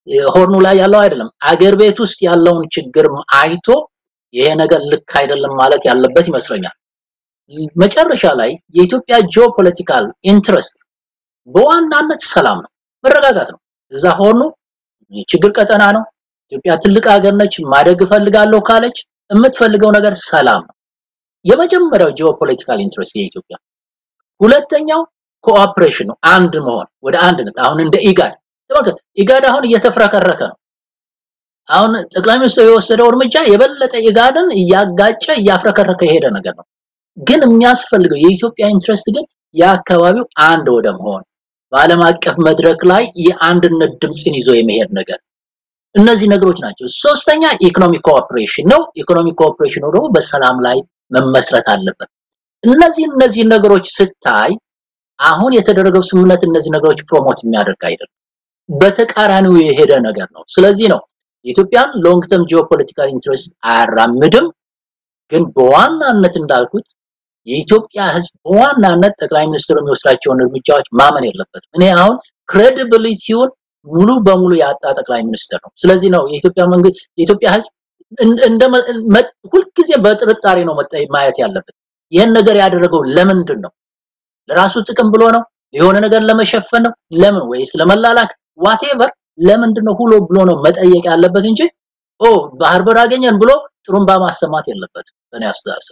ሆርኑ ላይ ያለው አይደለም አገር ቤት ውስጥ ያለውን ችግር አይቶ ይሄ ነገር ልክ አይደለም ማለት ያለበት ይመስለኛል። መጨረሻ ላይ የኢትዮጵያ ጂኦፖለቲካል ኢንትረስት በዋናነት ሰላም ነው፣ መረጋጋት ነው። እዛ ሆርኑ የችግር ቀጠና ነው። ኢትዮጵያ ትልቅ ሀገር ነች። ማደግ እፈልጋለሁ ካለች የምትፈልገው ነገር ሰላም ነው። የመጀመሪያው ጂኦፖለቲካል ኢንትረስት የኢትዮጵያ። ሁለተኛው ኮኦፕሬሽን ነው፣ አንድ መሆን ወደ አንድነት። አሁን እንደ ኢጋድ ተመልከት፣ ኢጋድ አሁን እየተፍረከረከ ነው። አሁን ጠቅላይ ሚኒስትሩ የወሰደው እርምጃ የበለጠ ኢጋድን እያጋጨ እያፍረከረከ የሄደ ነገር ነው። ግን የሚያስፈልገው የኢትዮጵያ ኢንትረስት ግን የአካባቢው አንድ ወደ መሆን በዓለም አቀፍ መድረክ ላይ የአንድነት ድምፅን ይዞ የመሄድ ነገር እነዚህ ነገሮች ናቸው። ሶስተኛ ኢኮኖሚክ ኮኦፕሬሽን ነው። ኢኮኖሚክ ኮኦፕሬሽኑ ደግሞ በሰላም ላይ መመስረት አለበት። እነዚህ እነዚህ ነገሮች ስታይ አሁን የተደረገው ስምምነት እነዚህ ነገሮች ፕሮሞት የሚያደርግ አይደለም፣ በተቃራኒው የሄደ ነገር ነው። ስለዚህ ነው የኢትዮጵያን ሎንግ ተርም ጂኦፖለቲካል ኢንትረስት አያራምድም። ግን በዋናነት እንዳልኩት የኢትዮጵያ ሕዝብ በዋናነት ጠቅላይ ሚኒስትሩ የሚወስዳቸውን እርምጃዎች ማመን የለበትም። እኔ አሁን ክሬዲቢሊቲውን ሙሉ በሙሉ ያጣ ጠቅላይ ሚኒስትር ነው። ስለዚህ ነው የኢትዮጵያ መንግስት የኢትዮጵያ ሕዝብ እንደ ሁልጊዜ በጥርጣሬ ነው ማየት ያለበት። ይህን ነገር ያደረገው ለምንድን ነው? ለራሱ ጥቅም ብሎ ነው? የሆነ ነገር ለመሸፈን ነው? ለምን ወይስ ለመላላክ ዋቴቨር ለምንድን ነው ሁሎ ብሎ ነው መጠየቅ ያለበት እንጂ ኦ ባህር በር አገኘን ብሎ ጥሩምባ ማሰማት የለበትም በእኔ አስተሳሰብ።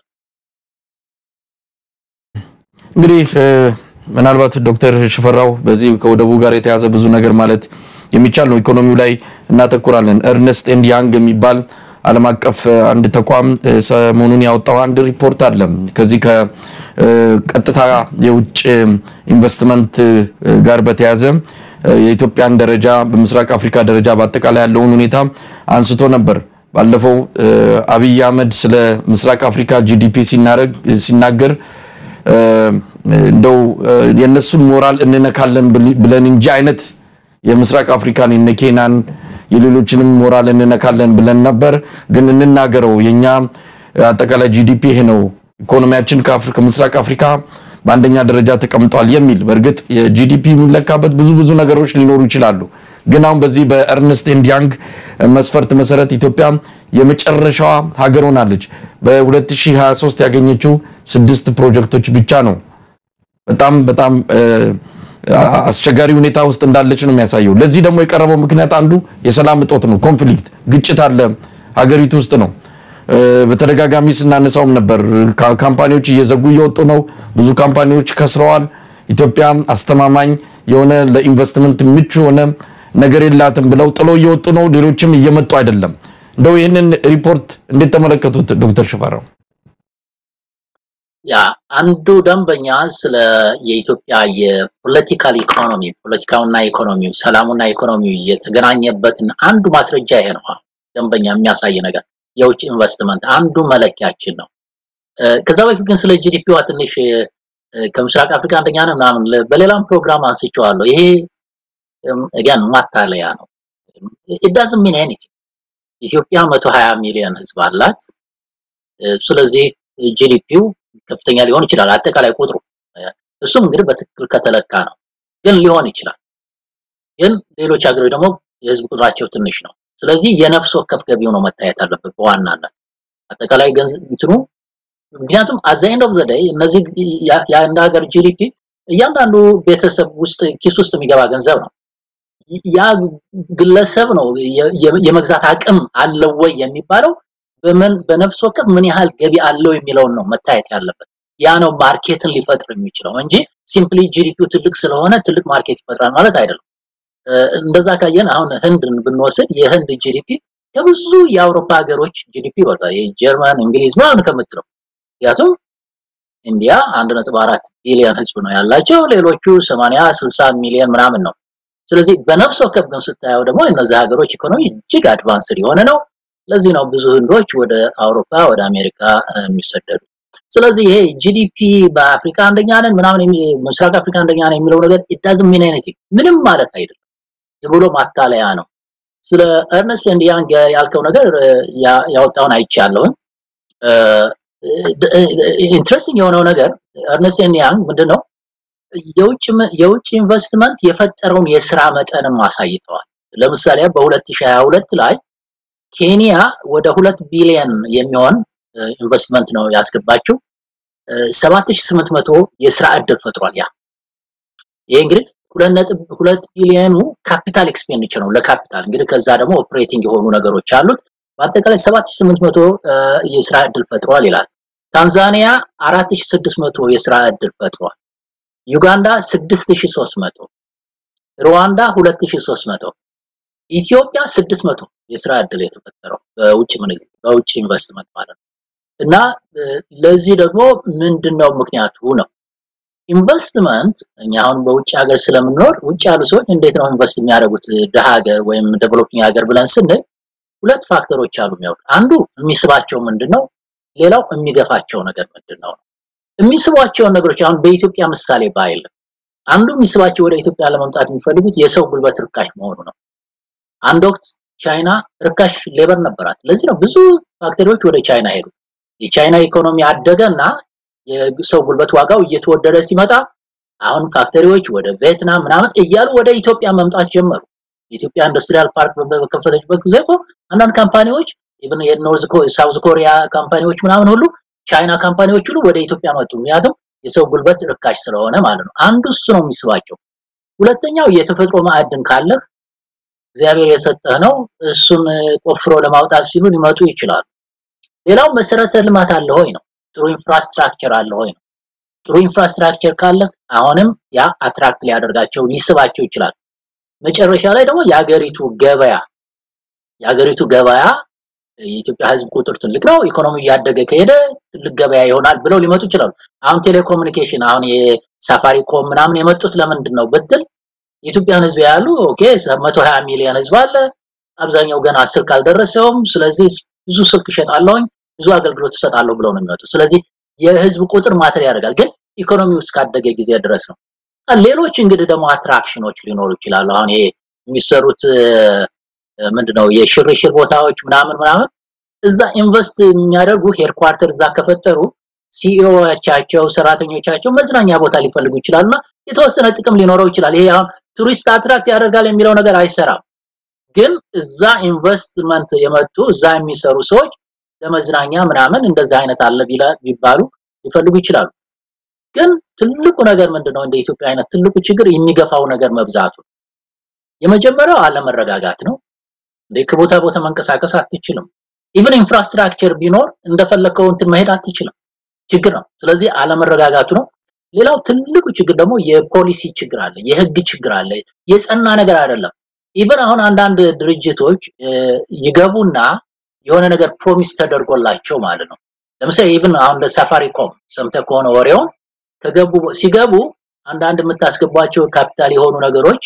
እንግዲህ ምናልባት ዶክተር ሽፈራው በዚህ ከወደቡ ጋር የተያዘ ብዙ ነገር ማለት የሚቻል ነው። ኢኮኖሚው ላይ እናተኩራለን። እርነስት ኤንድ ያንግ የሚባል ዓለም አቀፍ አንድ ተቋም ሰሞኑን ያወጣው አንድ ሪፖርት አለ። ከዚህ ከቀጥታ የውጭ ኢንቨስትመንት ጋር በተያዘ የኢትዮጵያን ደረጃ በምስራቅ አፍሪካ ደረጃ በአጠቃላይ ያለውን ሁኔታ አንስቶ ነበር። ባለፈው አብይ አህመድ ስለ ምስራቅ አፍሪካ ጂዲፒ ሲናገር እንደው የነሱን ሞራል እንነካለን ብለን እንጂ አይነት የምስራቅ አፍሪካን የነ ኬንያን የሌሎችንም ሞራል እንነካለን ብለን ነበር። ግን እንናገረው የኛ አጠቃላይ ጂዲፒ ይሄ ነው፣ ኢኮኖሚያችን ከምስራቅ አፍሪካ በአንደኛ ደረጃ ተቀምጧል የሚል በእርግጥ የጂዲፒ የሚለካበት ብዙ ብዙ ነገሮች ሊኖሩ ይችላሉ። ግን አሁን በዚህ በእርንስት ኤንድ ያንግ መስፈርት መሰረት ኢትዮጵያ የመጨረሻዋ ሀገር ሆናለች። በ2023 ያገኘችው ስድስት ፕሮጀክቶች ብቻ ነው። በጣም በጣም አስቸጋሪ ሁኔታ ውስጥ እንዳለች ነው የሚያሳየው። ለዚህ ደግሞ የቀረበው ምክንያት አንዱ የሰላም እጦት ነው። ኮንፍሊክት፣ ግጭት አለ ሀገሪቱ ውስጥ ነው። በተደጋጋሚ ስናነሳውም ነበር። ካምፓኒዎች እየዘጉ እየወጡ ነው። ብዙ ካምፓኒዎች ከስረዋል። ኢትዮጵያ አስተማማኝ የሆነ ለኢንቨስትመንት ምቹ የሆነ ነገር የላትም ብለው ጥሎ እየወጡ ነው። ሌሎችም እየመጡ አይደለም። እንደው ይህንን ሪፖርት እንዴት ተመለከቱት ዶክተር ሽፈራው? ያ አንዱ ደንበኛ ስለ የኢትዮጵያ የፖለቲካል ኢኮኖሚ ፖለቲካውና ኢኮኖሚው ሰላሙና ኢኮኖሚው የተገናኘበትን አንዱ ማስረጃ ይሄ ነው። ደንበኛ የሚያሳይ ነገር የውጭ ኢንቨስትመንት አንዱ መለኪያችን ነው። ከዛ በፊት ግን ስለ ጂዲፒዋ ትንሽ ከምስራቅ አፍሪካ አንደኛ ነው ምናምን በሌላም ፕሮግራም አንስቼዋለሁ። ይሄ again ማታለያ ነው። it doesn't mean anything ኢትዮጵያ 120 ሚሊዮን ህዝብ አላት። ስለዚህ ጂዲፒው ከፍተኛ ሊሆን ይችላል አጠቃላይ ቁጥሩ። እሱም እንግዲህ በትክክል ከተለካ ነው፣ ግን ሊሆን ይችላል። ግን ሌሎች ሀገሮች ደግሞ የህዝብ ቁጥራቸው ትንሽ ነው። ስለዚህ የነፍስ ወከፍ ገቢው ነው መታየት አለበት በዋናነት አጠቃላይ ገንዘብ እንትኑ ምክንያቱም አት ዘ ኤንድ ኦፍ ዘ ዴይ እነዚህ የአንድ ሀገር ጂዲፒ እያንዳንዱ ቤተሰብ ውስጥ ኪስ ውስጥ የሚገባ ገንዘብ ነው። ያ ግለሰብ ነው የመግዛት አቅም አለው ወይ የሚባለው በምን በነፍስ ወከፍ ምን ያህል ገቢ አለው የሚለውን ነው መታየት ያለበት። ያ ነው ማርኬትን ሊፈጥር የሚችለው እንጂ ሲምፕሊ ጂዲፒው ትልቅ ስለሆነ ትልቅ ማርኬት ይፈጥራል ማለት አይደለም። እንደዛ ካየን አሁን ህንድን ብንወስድ የህንድ ጂዲፒ ከብዙ የአውሮፓ ሀገሮች ጂዲፒ ይበልጣል። የጀርመን፣ እንግሊዝ ምናምን ከምትለው ምክንያቱም ኢንዲያ አንድ ነጥብ አራት ቢሊዮን ህዝብ ነው ያላቸው፣ ሌሎቹ 80 60 ሚሊዮን ምናምን ነው። ስለዚህ በነፍስ ወከፍ ግን ስታየው ደግሞ እነዚህ ሀገሮች ኢኮኖሚ እጅግ አድቫንስድ የሆነ ነው። ለዚህ ነው ብዙ ህንዶች ወደ አውሮፓ ወደ አሜሪካ የሚሰደዱ። ስለዚህ ይሄ ጂዲፒ በአፍሪካ አንደኛ ነን ምናምን ምስራቅ አፍሪካ አንደኛ ነን የሚለው ነገር it doesn't mean anything ምንም ማለት አይደለም። ዝም ብሎ ማታለያ ነው። ስለ ኤርነስት ኤንድ ያንግ ያልከው ነገር ያወጣውን አይቻለሁኝ። ኢንትረስቲንግ የሆነው ነገር ኤርነስት ኤንድ ያንግ ምንድነው የውጭ የውጭ ኢንቨስትመንት የፈጠረውን የስራ መጠንም አሳይተዋል። ለምሳሌ በ2022 ላይ ኬንያ ወደ ሁለት ቢሊዮን የሚሆን ኢንቨስትመንት ነው ያስገባችው። 7800 የስራ ዕድል ፈጥሯል። ያ ይሄ እንግዲህ ሁለት ነጥብ ሁለት ቢሊዮኑ ካፒታል ኤክስፔንዲቸር ነው ለካፒታል እንግዲህ ከዛ ደግሞ ኦፕሬቲንግ የሆኑ ነገሮች አሉት። በአጠቃላይ 7800 የስራ ዕድል ፈጥሯል ይላል። ታንዛኒያ 4600 የስራ ዕድል ፈጥሯል። ዩጋንዳ 6300፣ ሩዋንዳ 2300፣ ኢትዮጵያ 600 የስራ ዕድል የተፈጠረው በውጭ ምንዛሪ በውጭ ኢንቨስትመንት ማለት ነው። እና ለዚህ ደግሞ ምንድነው ምክንያቱ ነው ኢንቨስትመንት እኛ አሁን በውጭ ሀገር ስለምንኖር ውጭ ያሉ ሰዎች እንዴት ነው ኢንቨስት የሚያደርጉት ድሃ ሀገር ወይም ዴቨሎፒንግ ሀገር ብለን ስንል ሁለት ፋክተሮች አሉ የሚያዩት አንዱ የሚስባቸው ምንድነው ሌላው የሚገፋቸው ነገር ምንድነው የሚስቧቸውን ነገሮች አሁን በኢትዮጵያ ምሳሌ ባይል አንዱ የሚስባቸው ወደ ኢትዮጵያ ለመምጣት የሚፈልጉት የሰው ጉልበት ርካሽ መሆኑ ነው አንድ ወቅት ቻይና ርካሽ ሌበር ነበራት ለዚህ ነው ብዙ ፋክተሪዎች ወደ ቻይና ሄዱ የቻይና ኢኮኖሚ አደገና የሰው ጉልበት ዋጋው እየተወደደ ሲመጣ አሁን ፋክተሪዎች ወደ ቪየትናም ምናምን እያሉ ወደ ኢትዮጵያ መምጣት ጀመሩ የኢትዮጵያ ኢንዱስትሪያል ፓርክ በከፈተችበት ጊዜ እኮ አንዳንድ ካምፓኒዎች ኢቭን የኖርዝ ሳውዝ ኮሪያ ካምፓኒዎች ምናምን ሁሉ ቻይና ካምፓኒዎች ሁሉ ወደ ኢትዮጵያ መጡ ምክንያቱም የሰው ጉልበት ርካሽ ስለሆነ ማለት ነው አንዱ እሱ ነው የሚስባቸው ሁለተኛው የተፈጥሮ ማዕድን ካለህ እግዚአብሔር የሰጠህ ነው እሱን ቆፍሮ ለማውጣት ሲሉ ሊመጡ ይችላሉ ሌላው መሰረተ ልማት አለ ሆይ ነው ጥሩ ኢንፍራስትራክቸር አለ ሆይ ነው ጥሩ ኢንፍራስትራክቸር ካለ አሁንም ያ አትራክት ሊያደርጋቸው ሊስባቸው ይችላል መጨረሻ ላይ ደግሞ የሀገሪቱ ገበያ የሀገሪቱ ገበያ የኢትዮጵያ ህዝብ ቁጥር ትልቅ ነው ኢኮኖሚ እያደገ ከሄደ ትልቅ ገበያ ይሆናል ብለው ሊመጡ ይችላሉ አሁን ቴሌኮሙኒኬሽን አሁን የሳፋሪኮም ምናምን የመጡት ለምንድን ነው ብትል የኢትዮጵያን ህዝብ ያሉ ኦኬ 120 ሚሊዮን ህዝብ አለ አብዛኛው ገና ስልክ አልደረሰውም ስለዚህ ብዙ ስልክ እሸጣለሁኝ ብዙ አገልግሎት እሰጣለሁ ብለው ነው የሚመጡት ስለዚህ የህዝብ ቁጥር ማተር ያደርጋል ግን ኢኮኖሚው እስካደገ ጊዜ ድረስ ነው ሌሎች እንግዲህ ደግሞ አትራክሽኖች ሊኖሩ ይችላሉ አሁን ይሄ የሚሰሩት ምንድነው የሽርሽር ቦታዎች ምናምን ምናምን እዛ ኢንቨስት የሚያደርጉ ሄድኳርተር እዛ ከፈጠሩ ሲኢኦቻቸው ሰራተኞቻቸው መዝናኛ ቦታ ሊፈልጉ ይችላሉና የተወሰነ ጥቅም ሊኖረው ይችላል ይሄ አሁን ቱሪስት አትራክት ያደርጋል የሚለው ነገር አይሰራም ግን እዛ ኢንቨስትመንት የመጡ እዛ የሚሰሩ ሰዎች ለመዝናኛ ምናምን እንደዛ አይነት አለ ቢባሉ ሊፈልጉ ይችላሉ ግን ትልቁ ነገር ምንድነው እንደ ኢትዮጵያ አይነት ትልቁ ችግር የሚገፋው ነገር መብዛቱ የመጀመሪያው አለመረጋጋት ነው እንደ ከቦታ ቦታ መንቀሳቀስ አትችልም ኢቭን ኢንፍራስትራክቸር ቢኖር እንደፈለከው እንትን መሄድ አትችልም ችግር ነው ስለዚህ አለመረጋጋቱ ነው ሌላው ትልቁ ችግር ደግሞ የፖሊሲ ችግር አለ የህግ ችግር አለ የጸና ነገር አይደለም ኢቭን አሁን አንዳንድ ድርጅቶች ይገቡና የሆነ ነገር ፕሮሚስ ተደርጎላቸው ማለት ነው ለምሳሌ ኢቭን አሁን ለሳፋሪኮም ሰምተ ከሆነ ወሬውን ከገቡ ሲገቡ አንዳንድ የምታስገቧቸው ካፒታል የሆኑ ነገሮች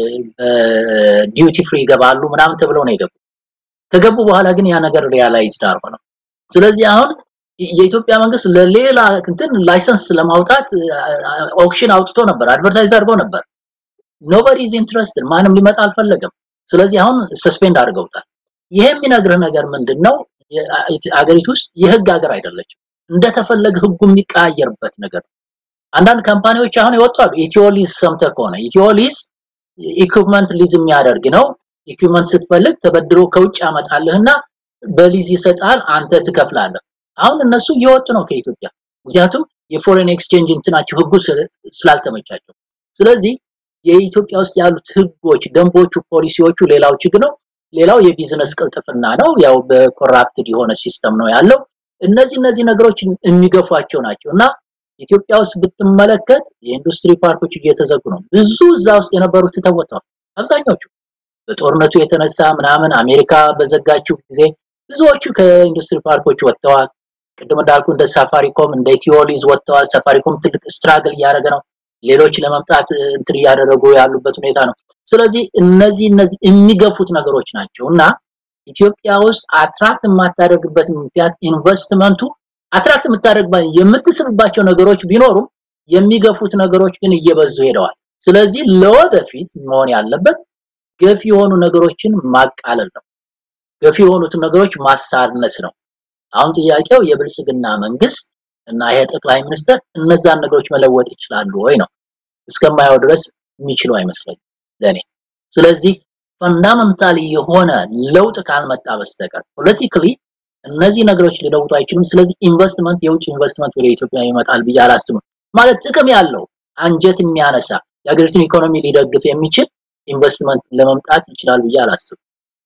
ዲዩቲ ፍሪ ይገባሉ ምናምን ተብለው ነው የገቡ ከገቡ በኋላ ግን ያ ነገር ሪያላይዝድ አልሆነም ስለዚህ አሁን የኢትዮጵያ መንግስት ለሌላ እንትን ላይሰንስ ለማውጣት ኦክሽን አውጥቶ ነበር አድቨርታይዝ አድርጎ ነበር ኖበዲ ኢዝ ኢንትረስትድ ማንም ሊመጣ አልፈለገም ስለዚህ አሁን ሰስፔንድ አድርገውታል ይሄ የሚነግርህ ነገር ምንድነው አገሪቱ ውስጥ የህግ ሀገር አይደለችም እንደተፈለገ ህጉ የሚቀያየርበት ነገር አንዳንድ ካምፓኒዎች አሁን ይወጣሉ ኢትዮሊዝ ሰምተ ከሆነ ኢትዮሊዝ ኢኩፕመንት ሊዝ የሚያደርግ ነው ኢኩፕመንት ስትፈልግ ተበድሮ ከውጭ ያመጣልህና በሊዝ ይሰጣል አንተ ትከፍላለህ አሁን እነሱ እየወጡ ነው ከኢትዮጵያ ምክንያቱም የፎሬን ኤክስቼንጅ እንትናቸው ህጉ ስላልተመቻቸው ስለዚህ የኢትዮጵያ ውስጥ ያሉት ህጎች ደንቦቹ ፖሊሲዎቹ ሌላው ችግር ነው ሌላው የቢዝነስ ቅልጥፍና ነው ያው በኮራፕትድ የሆነ ሲስተም ነው ያለው እነዚህ እነዚህ ነገሮች የሚገፏቸው ናቸው እና ኢትዮጵያ ውስጥ ብትመለከት የኢንዱስትሪ ፓርኮች እየተዘጉ ነው ብዙ እዛ ውስጥ የነበሩት ተተወጥተዋል አብዛኞቹ በጦርነቱ የተነሳ ምናምን አሜሪካ በዘጋችው ጊዜ ብዙዎቹ ከኢንዱስትሪ ፓርኮች ወጥተዋል ቅድም እንዳልኩ እንደ ሳፋሪኮም እንደ ኢትዮሊዝ ወጥተዋል ሳፋሪኮም ትልቅ ስትራግል እያደረገ ነው ሌሎች ለመምጣት እንትን እያደረጉ ያሉበት ሁኔታ ነው ስለዚህ እነዚህ እነዚህ የሚገፉት ነገሮች ናቸው እና ኢትዮጵያ ውስጥ አትራክት የማታደርግበት ምክንያት ኢንቨስትመንቱ አትራክት የምታደርግ የምትስብባቸው ነገሮች ቢኖሩም የሚገፉት ነገሮች ግን እየበዙ ሄደዋል ስለዚህ ለወደፊት መሆን ያለበት ገፊ የሆኑ ነገሮችን ማቃለል ነው ገፊ የሆኑትን ነገሮች ማሳነስ ነው አሁን ጥያቄው የብልጽግና መንግስት እና ይሄ ጠቅላይ ሚኒስትር እነዛን ነገሮች መለወጥ ይችላሉ ወይ ነው እስከማየው ድረስ የሚችሉ አይመስለኝም ለኔ ስለዚህ ፈንዳመንታሊ የሆነ ለውጥ ካልመጣ በስተቀር ፖለቲካሊ እነዚህ ነገሮች ሊለውጡ አይችሉም። ስለዚህ ኢንቨስትመንት የውጭ ኢንቨስትመንት ወደ ኢትዮጵያ ይመጣል ብዬ አላስብም። ማለት ጥቅም ያለው አንጀት የሚያነሳ የሀገሪቱን ኢኮኖሚ ሊደግፍ የሚችል ኢንቨስትመንት ለመምጣት ይችላል ብዬ አላስብም።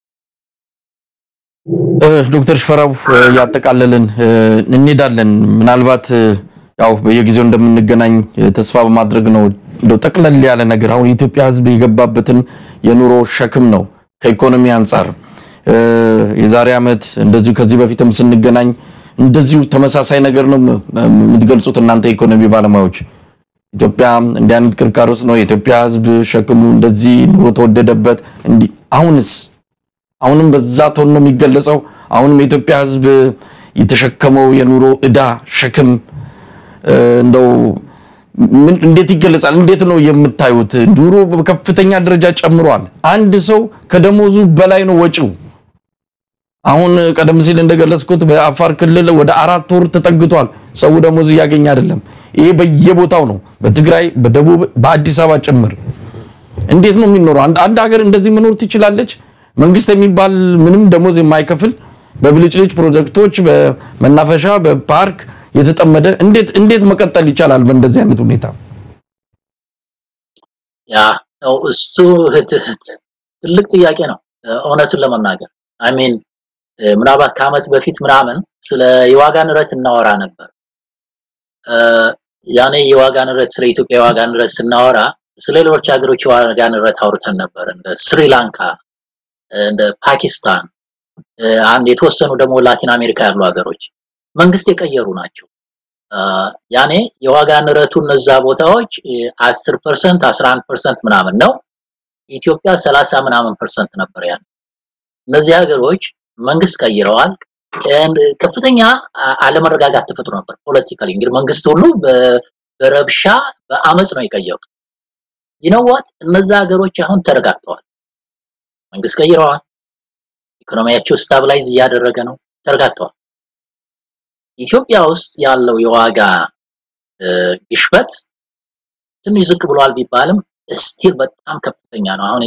ዶክተር ሽፈራው ያጠቃለልን እንሄዳለን። ምናልባት ያው በየጊዜው እንደምንገናኝ ተስፋ በማድረግ ነው። እንደው ጠቅለል ያለ ነገር አሁን የኢትዮጵያ ሕዝብ የገባበትን የኑሮ ሸክም ነው ከኢኮኖሚ አንጻር የዛሬ ዓመት እንደዚሁ ከዚህ በፊትም ስንገናኝ እንደዚሁ ተመሳሳይ ነገር ነው የምትገልጹት እናንተ የኢኮኖሚ ባለሙያዎች። ኢትዮጵያ እንዲህ አይነት ቅርቃር ውስጥ ነው የኢትዮጵያ ሕዝብ ሸክሙ እንደዚህ ኑሮ ተወደደበት። እንዲህ አሁንስ አሁንም በዛ ቶን ነው የሚገለጸው። አሁንም የኢትዮጵያ ሕዝብ የተሸከመው የኑሮ ዕዳ ሸክም እንደው ምን እንዴት ይገለጻል? እንዴት ነው የምታዩት? ኑሮ በከፍተኛ ደረጃ ጨምሯል። አንድ ሰው ከደሞዙ በላይ ነው ወጪው። አሁን ቀደም ሲል እንደገለጽኩት በአፋር ክልል ወደ አራት ወር ተጠግቷል። ሰው ደሞዝ እያገኘ አይደለም። ይሄ በየቦታው ነው፣ በትግራይ፣ በደቡብ፣ በአዲስ አበባ ጭምር። እንዴት ነው የሚኖረው? አንድ ሀገር እንደዚህ መኖር ትችላለች? መንግስት የሚባል ምንም ደሞዝ የማይከፍል በብልጭልጭ ፕሮጀክቶች፣ በመናፈሻ፣ በፓርክ የተጠመደ እንዴት እንዴት መቀጠል ይቻላል በእንደዚህ አይነት ሁኔታ? ያ ነው እሱ ትልቅ ጥያቄ ነው እውነቱን ለመናገር አይ ሚን ምናልባት ከዓመት በፊት ምናምን ስለ የዋጋ ንረት እናወራ ነበር። ያኔ የዋጋ ንረት ስለ ኢትዮጵያ የዋጋ ንረት ስናወራ ስለ ሌሎች ሀገሮች የዋጋ ንረት አውርተን ነበር፣ እንደ ስሪላንካ፣ እንደ ፓኪስታን፣ አንድ የተወሰኑ ደግሞ ላቲን አሜሪካ ያሉ ሀገሮች መንግስት የቀየሩ ናቸው። ያኔ የዋጋ ንረቱ እነዛ ቦታዎች 10% 11% ምናምን ነው። ኢትዮጵያ 30 ምናምን ፐርሰንት ነበር ያን። እነዚህ ሀገሮች መንግስት ቀይረዋል። ከፍተኛ አለመረጋጋት ተፈጥሮ ነበር ፖለቲካሊ። እንግዲህ መንግስት ሁሉ በረብሻ በአመፅ ነው የቀየሩት። ይነዋት እነዛ ሀገሮች አሁን ተረጋግተዋል። መንግስት ቀይረዋል። ኢኮኖሚያቸው ስታብላይዝ እያደረገ ነው። ተረጋግተዋል። ኢትዮጵያ ውስጥ ያለው የዋጋ ግሽበት ትንሽ ዝቅ ብሏል ቢባልም ስቲል በጣም ከፍተኛ ነው። አሁን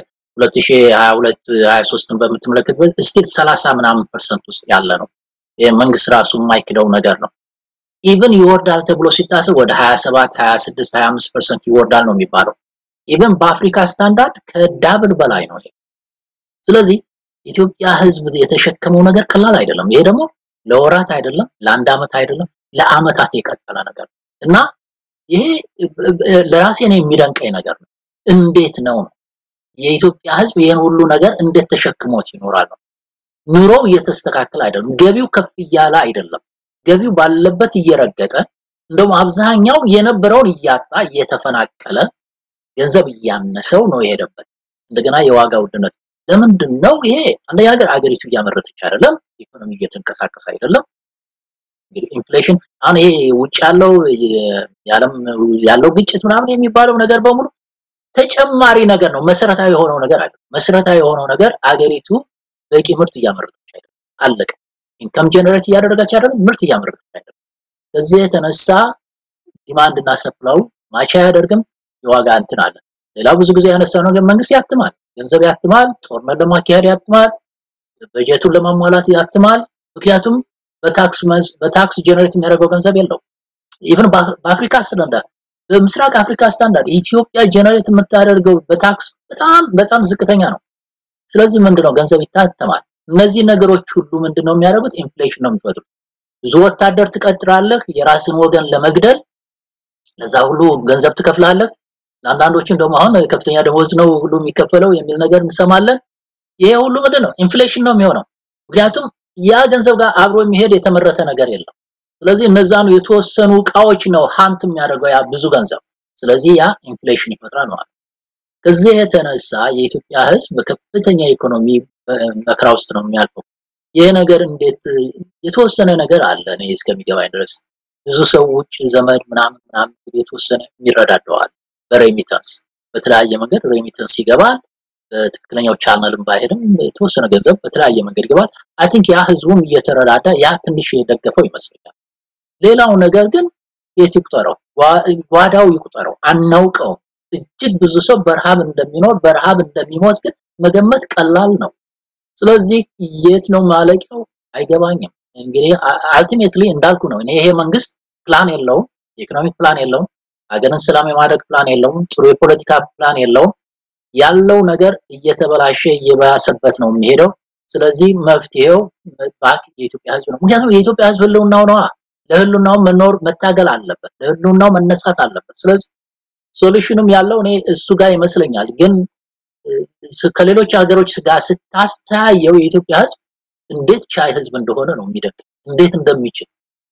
የ2022 23ን በምትመለከትበት ስቲል 30 ምናምን ፐርሰንት ውስጥ ያለ ነው። መንግስት ራሱ የማይክደው ነገር ነው። ኢቭን ይወርዳል ተብሎ ሲታሰብ ወደ 27 26 25 ፐርሰንት ይወርዳል ነው የሚባለው። ኢቭን በአፍሪካ ስታንዳርድ ከዳብል በላይ ነው። ስለዚህ ኢትዮጵያ ህዝብ የተሸከመው ነገር ቀላል አይደለም። ይሄ ደግሞ ለወራት አይደለም፣ ለአንድ አመት አይደለም፣ ለአመታት የቀጠለ ነገር እና ይሄ ለራሴ ነው የሚደንቀኝ ነገር ነው። እንዴት ነው ነው የኢትዮጵያ ህዝብ ይሄን ሁሉ ነገር እንዴት ተሸክሞት ይኖራል ነው። ኑሮው እየተስተካከለ አይደለም፣ ገቢው ከፍ እያለ አይደለም፣ ገቢው ባለበት እየረገጠ እንደውም አብዛኛው የነበረውን እያጣ እየተፈናቀለ ገንዘብ እያነሰው ነው የሄደበት። እንደገና የዋጋ ውድነት ለምንድን ነው ይሄ? አንደኛ ነገር አገሪቱ እያመረተች አይደለም፣ ኢኮኖሚ እየተንቀሳቀሰ አይደለም። እንግዲህ ኢንፍሌሽን አሁን ይሄ ውጭ ያለው የዓለም ያለው ግጭት ምናምን የሚባለው ነገር በሙሉ ተጨማሪ ነገር ነው። መሰረታዊ የሆነው ነገር አለ። መሰረታዊ የሆነው ነገር አገሪቱ በቂ ምርት እያመረተች አይደለም። አለቀ። ኢንካም ጀነሬት እያደረገች አይደለም፣ ምርት እያመረተች አይደለም። ከዚህ የተነሳ ዲማንድ እና ሰፕላው ማች አያደርግም። የዋጋ እንትን አለ። ሌላ ብዙ ጊዜ ያነሳው ነገር መንግስት ያትማል፣ ገንዘብ ያትማል፣ ጦርነት ለማካሄድ ያትማል፣ በጀቱን ለማሟላት ያትማል። ምክንያቱም በታክስ በታክስ ጀነሬት የሚያደርገው ገንዘብ የለው። ኢቭን በአፍሪካ ስታንዳርድ በምስራቅ አፍሪካ ስታንዳርድ ኢትዮጵያ ጀነሬት የምታደርገው በታክስ በጣም በጣም ዝቅተኛ ነው። ስለዚህ ምንድነው ገንዘብ ይታተማል። እነዚህ ነገሮች ሁሉ ምንድነው የሚያደርጉት? ኢንፍሌሽን ነው የሚፈጥሩት። ብዙ ወታደር ትቀጥራለህ የራስን ወገን ለመግደል፣ ለዛ ሁሉ ገንዘብ ትከፍላለህ። ለአንዳንዶችም ደግሞ አሁን ከፍተኛ ደሞዝ ነው ሁሉ የሚከፈለው የሚል ነገር እንሰማለን። ይሄ ሁሉ ምንድነው ኢንፍሌሽን ነው የሚሆነው። ምክንያቱም ያ ገንዘብ ጋር አብሮ የሚሄድ የተመረተ ነገር የለም። ስለዚህ እነዛን የተወሰኑ እቃዎች ነው ሀንት የሚያደርገው ያ ብዙ ገንዘብ። ስለዚህ ያ ኢንፍሌሽን ይፈጥራል ማለት ነው። ከዚህ የተነሳ የኢትዮጵያ ሕዝብ በከፍተኛ ኢኮኖሚ መከራ ውስጥ ነው የሚያልፈው። ይህ ነገር እንዴት የተወሰነ ነገር አለ እኔ እስከሚገባኝ ድረስ ብዙ ሰው ውጭ ዘመድ ምናምን ምናምን የተወሰነ የሚረዳደዋል በሬሚታንስ በተለያየ መንገድ ሬሚታንስ ይገባል። በትክክለኛው ቻናልም ባይሄድም የተወሰነ ገንዘብ በተለያየ መንገድ ይገባል። አይ ቲንክ ያ ህዝቡም እየተረዳዳ ያ ትንሽ የደገፈው ይመስለኛል። ሌላው ነገር ግን የት ይቁጠረው፣ ጓዳው ይቁጠረው፣ አናውቀውም። እጅግ ብዙ ሰው በረሃብ እንደሚኖር በረሃብ እንደሚሞት ግን መገመት ቀላል ነው። ስለዚህ የት ነው ማለቂያው አይገባኝም። እንግዲህ አልቲሜትሊ እንዳልኩ ነው እኔ ይሄ መንግስት ፕላን የለውም፣ የኢኮኖሚክ ፕላን የለውም፣ ሀገርን ሰላም የማድረግ ፕላን የለውም፣ ጥሩ የፖለቲካ ፕላን የለውም። ያለው ነገር እየተበላሸ እየባሰበት ነው የሚሄደው። ስለዚህ መፍትሄው ባክ የኢትዮጵያ ህዝብ ነው። ምክንያቱም የኢትዮጵያ ህዝብ ህልውናው ነዋ። ለህልውናው መኖር መታገል አለበት፣ ለህልውናው መነሳት አለበት። ስለዚህ ሶሉሽኑም ያለው እኔ እሱ ጋር ይመስለኛል። ግን ከሌሎች ሀገሮች ጋር ስታስተያየው የኢትዮጵያ ህዝብ እንዴት ቻይ ህዝብ እንደሆነ ነው የሚደግ እንዴት እንደሚችል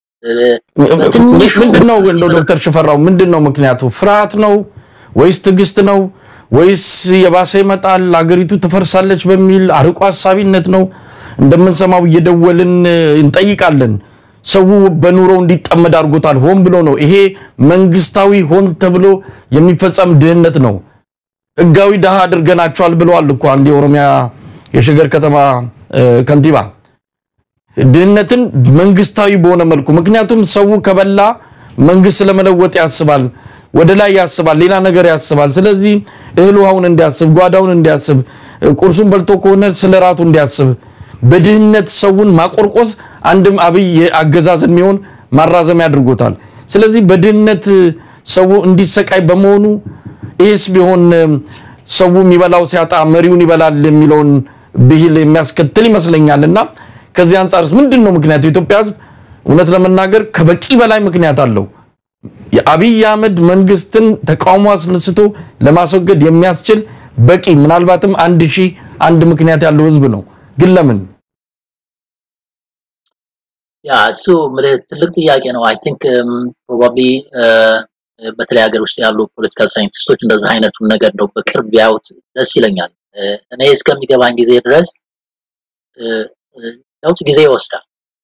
ምንድነው እንደው ዶክተር ሽፈራው ምንድነው ምክንያቱ? ፍርሃት ነው ወይስ ትዕግስት ነው ወይስ የባሰ ይመጣል አገሪቱ ትፈርሳለች በሚል አርቆ ሀሳቢነት ነው? እንደምንሰማው እየደወልን እንጠይቃለን። ሰው በኑሮ እንዲጠመድ አድርጎታል። ሆን ብሎ ነው። ይሄ መንግስታዊ ሆን ተብሎ የሚፈጸም ድህነት ነው። ህጋዊ ድሃ አድርገናቸዋል ብለዋል እኮ አንድ የኦሮሚያ የሸገር ከተማ ከንቲባ። ድህነትን መንግስታዊ በሆነ መልኩ ምክንያቱም ሰው ከበላ መንግስት ለመለወጥ ያስባል፣ ወደ ላይ ያስባል፣ ሌላ ነገር ያስባል። ስለዚህ እህል ውሃውን እንዲያስብ፣ ጓዳውን እንዲያስብ፣ ቁርሱን በልቶ ከሆነ ስለ ራቱ እንዲያስብ በድህነት ሰውን ማቆርቆዝ አንድም አብይ አገዛዝ የሚሆን ማራዘሚያ አድርጎታል። ስለዚህ በድህነት ሰው እንዲሰቃይ በመሆኑ ይህስ ቢሆን ሰው የሚበላው ሲያጣ መሪውን ይበላል የሚለውን ብሂል የሚያስከትል ይመስለኛል። እና ከዚህ አንጻርስ ምንድን ነው ምክንያቱ? የኢትዮጵያ ህዝብ እውነት ለመናገር ከበቂ በላይ ምክንያት አለው። የአብይ አህመድ መንግስትን ተቃውሞ አስነስቶ ለማስወገድ የሚያስችል በቂ ምናልባትም አንድ ሺህ አንድ ምክንያት ያለው ህዝብ ነው። ግን ለምን? ያ እሱ ትልቅ ጥያቄ ነው። አይ ቲንክ ፕሮባብሊ በተለይ ሀገር ውስጥ ያሉ ፖለቲካል ሳይንቲስቶች እንደዚህ አይነቱን ነገር እንደው በቅርብ ቢያዩት ደስ ይለኛል። እኔ እስከሚገባኝ ጊዜ ድረስ ለውጥ ጊዜ ይወስዳል።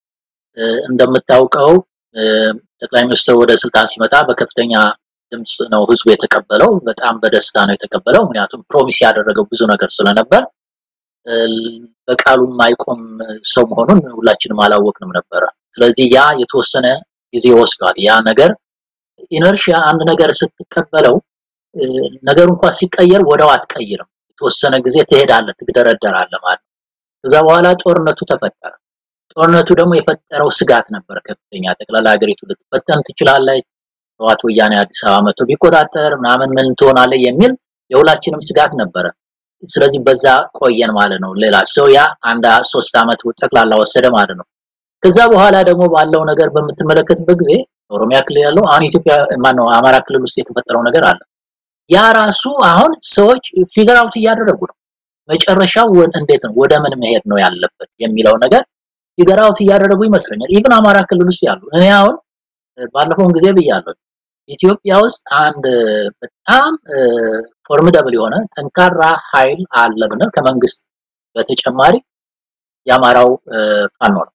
እንደምታውቀው ጠቅላይ ሚኒስትር ወደ ስልጣን ሲመጣ በከፍተኛ ድምፅ ነው ህዝቡ የተቀበለው። በጣም በደስታ ነው የተቀበለው። ምክንያቱም ፕሮሚስ ያደረገው ብዙ ነገር ስለነበር በቃሉ የማይቆም ሰው መሆኑን ሁላችንም አላወቅንም ነበረ። ስለዚህ ያ የተወሰነ ጊዜ ወስዷል። ያ ነገር ኢነርሺያ አንድ ነገር ስትቀበለው ነገሩ እንኳን ሲቀየር ወደው አትቀይርም። የተወሰነ ጊዜ ትሄዳለህ፣ ትግደረደራለህ ማለት ነው። ከዛ በኋላ ጦርነቱ ተፈጠረ። ጦርነቱ ደግሞ የፈጠረው ስጋት ነበር ከፍተኛ። ጠቅላላ ሀገሪቱ ልትበተን ትችላለች፣ ህወሓት ወያኔ አዲስ አበባ መጥቶ ቢቆጣጠር ምናምን ምን ትሆናለህ የሚል የሁላችንም ስጋት ነበረ። ስለዚህ በዛ ቆየን ማለት ነው። ሌላ ሰው ያ አንድ ሶስት አመት ጠቅላላ ወሰደ ማለት ነው። ከዛ በኋላ ደግሞ ባለው ነገር በምትመለከትበት ጊዜ ኦሮሚያ ክልል ያለው አሁን ኢትዮጵያ ማነው አማራ ክልል ውስጥ የተፈጠረው ነገር አለ። ያ ራሱ አሁን ሰዎች ፊገር አውት እያደረጉ ነው። መጨረሻው እንዴት ነው ወደ ምን መሄድ ነው ያለበት የሚለው ነገር ፊገር አውት እያደረጉ ይመስለኛል። ኢቭን አማራ ክልል ውስጥ ያሉ እኔ አሁን ባለፈውን ጊዜ ብያለሁ ኢትዮጵያ ውስጥ አንድ በጣም ፎርሚደብል የሆነ ጠንካራ ኃይል አለ ብንል ከመንግስት በተጨማሪ የአማራው ፋኖ ነው።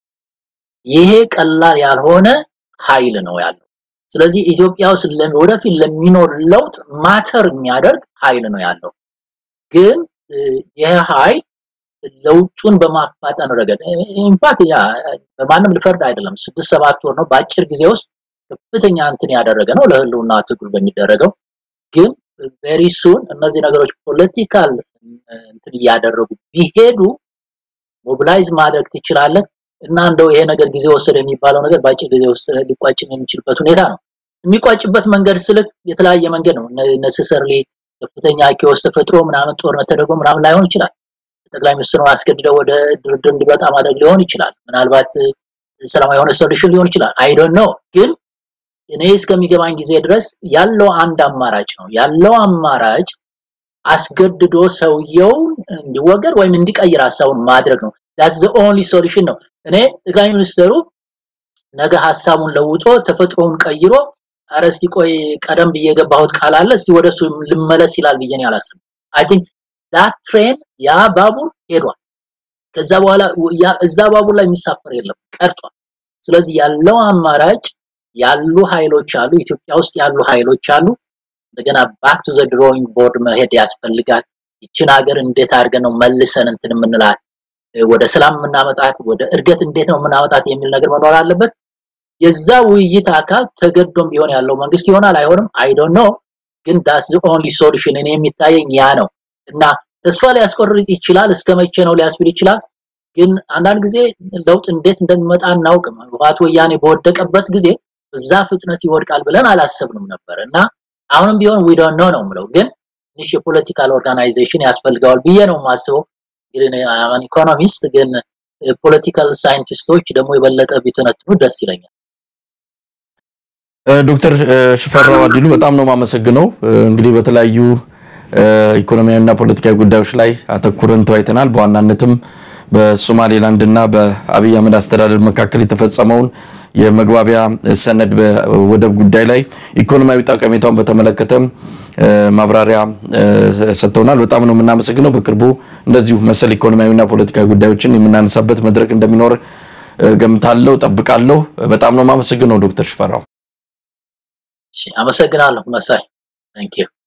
ይሄ ቀላል ያልሆነ ኃይል ነው ያለው። ስለዚህ ኢትዮጵያ ውስጥ ወደፊት ለሚኖር ለውጥ ማተር የሚያደርግ ኃይል ነው ያለው። ግን ይህ ኃይል ለውጡን በማፋጠን ረገድ ኢንፋክት ያ በማንም ልፈርድ አይደለም። ስድስት ሰባት ወር ነው በአጭር ጊዜ ውስጥ ከፍተኛ እንትን ያደረገ ነው ለህልውና ትግል በሚደረገው ግን ቬሪ ሱን እነዚህ ነገሮች ፖለቲካል እንትን እያደረጉ ቢሄዱ ሞቢላይዝ ማድረግ ትችላለህ እና እንደው ይሄ ነገር ጊዜ ወሰደ የሚባለው ነገር በአጭር ጊዜ ውስጥ ሊቋጭ የሚችልበት ሁኔታ ነው። የሚቋጭበት መንገድ ስልክ የተለያየ መንገድ ነው። ነሰሰርሊ ከፍተኛ ኪዮስ ተፈጥሮ ምናምን ጦርነት ተደርጎ ምናምን ላይሆን ይችላል። ጠቅላይ ሚኒስትሩን አስገድደው ወደ ድርድር እንዲመጣ ማድረግ ሊሆን ይችላል። ምናልባት ሰላማዊ የሆነ ሶሉሽን ሊሆን ይችላል። አይ ዶንት ኖ ግን እኔ እስከሚገባኝ ጊዜ ድረስ ያለው አንድ አማራጭ ነው። ያለው አማራጭ አስገድዶ ሰውየውን እንዲወገድ ወይም እንዲቀይር ሀሳቡን ማድረግ ነው። that's the only solution ነው። እኔ ጠቅላይ ሚኒስትሩ ነገ ሀሳቡን ለውጦ ተፈጥሮውን ቀይሮ ኧረ እስቲ ቆይ ቀደም ብዬ የገባሁት ቃል አለ እስቲ ወደሱ ልመለስ ይላል ብዬ እኔ አላስብም። አይ ቲንክ ዳት ትሬን ያ ባቡር ሄዷል። ከዛ በኋላ እዛ ባቡር ላይ የሚሳፈር የለም ቀርቷል። ስለዚህ ያለው አማራጭ ያሉ ኃይሎች አሉ፣ ኢትዮጵያ ውስጥ ያሉ ኃይሎች አሉ። እንደገና ባክ ቱ ዘ ድሮዊንግ ቦርድ መሄድ ያስፈልጋል። ይችን ሀገር እንዴት አድርገን ነው መልሰን እንትን የምንላት ወደ ሰላም የምናመጣት ወደ እድገት እንዴት ነው የምናመጣት የሚል ነገር መኖር አለበት። የዛ ውይይት አካል ተገዶም ቢሆን ያለው መንግስት ይሆናል አይሆንም፣ አይ ዶንት ኖ ግን ዳስ ዘ ኦንሊ ሶሉሽን እኔ የሚታየኝ ያ ነው እና ተስፋ ሊያስቆርጥ ይችላል። እስከ መቼ ነው ሊያስብል ይችላል። ግን አንዳንድ ጊዜ ለውጥ እንዴት እንደሚመጣ እናውቅም። ህወሓት ወያኔ በወደቀበት ጊዜ በዛ ፍጥነት ይወድቃል ብለን አላሰብንም ነበር እና አሁንም ቢሆን ዊ ዶንት ኖ ነው የምለው። ግን ትንሽ የፖለቲካል ኦርጋናይዜሽን ያስፈልገዋል ብዬ ነው የማስበው። አማን ኢኮኖሚስት ግን ፖለቲካል ሳይንቲስቶች ደግሞ የበለጠ ቢተነትኑ ደስ ይለኛል። ዶክተር ሽፈራው አዲሉ በጣም ነው የማመሰግነው። እንግዲህ በተለያዩ ኢኮኖሚያዊና ፖለቲካዊ ጉዳዮች ላይ አተኩረን ተወያይተናል። በዋናነትም በሶማሌላንድ እና በአብይ አህመድ አስተዳደር መካከል የተፈጸመውን የመግባቢያ ሰነድ በወደብ ጉዳይ ላይ ኢኮኖሚያዊ ጠቀሜታውን በተመለከተ ማብራሪያ ሰጥተውናል። በጣም ነው የምናመሰግነው። በቅርቡ እንደዚሁ መሰል ኢኮኖሚያዊና ፖለቲካዊ ጉዳዮችን የምናነሳበት መድረክ እንደሚኖር ገምታለሁ፣ ጠብቃለሁ። በጣም ነው የማመሰግነው ዶክተር ሽፈራው። አመሰግናለሁ መሳይ። ታንክ ዩ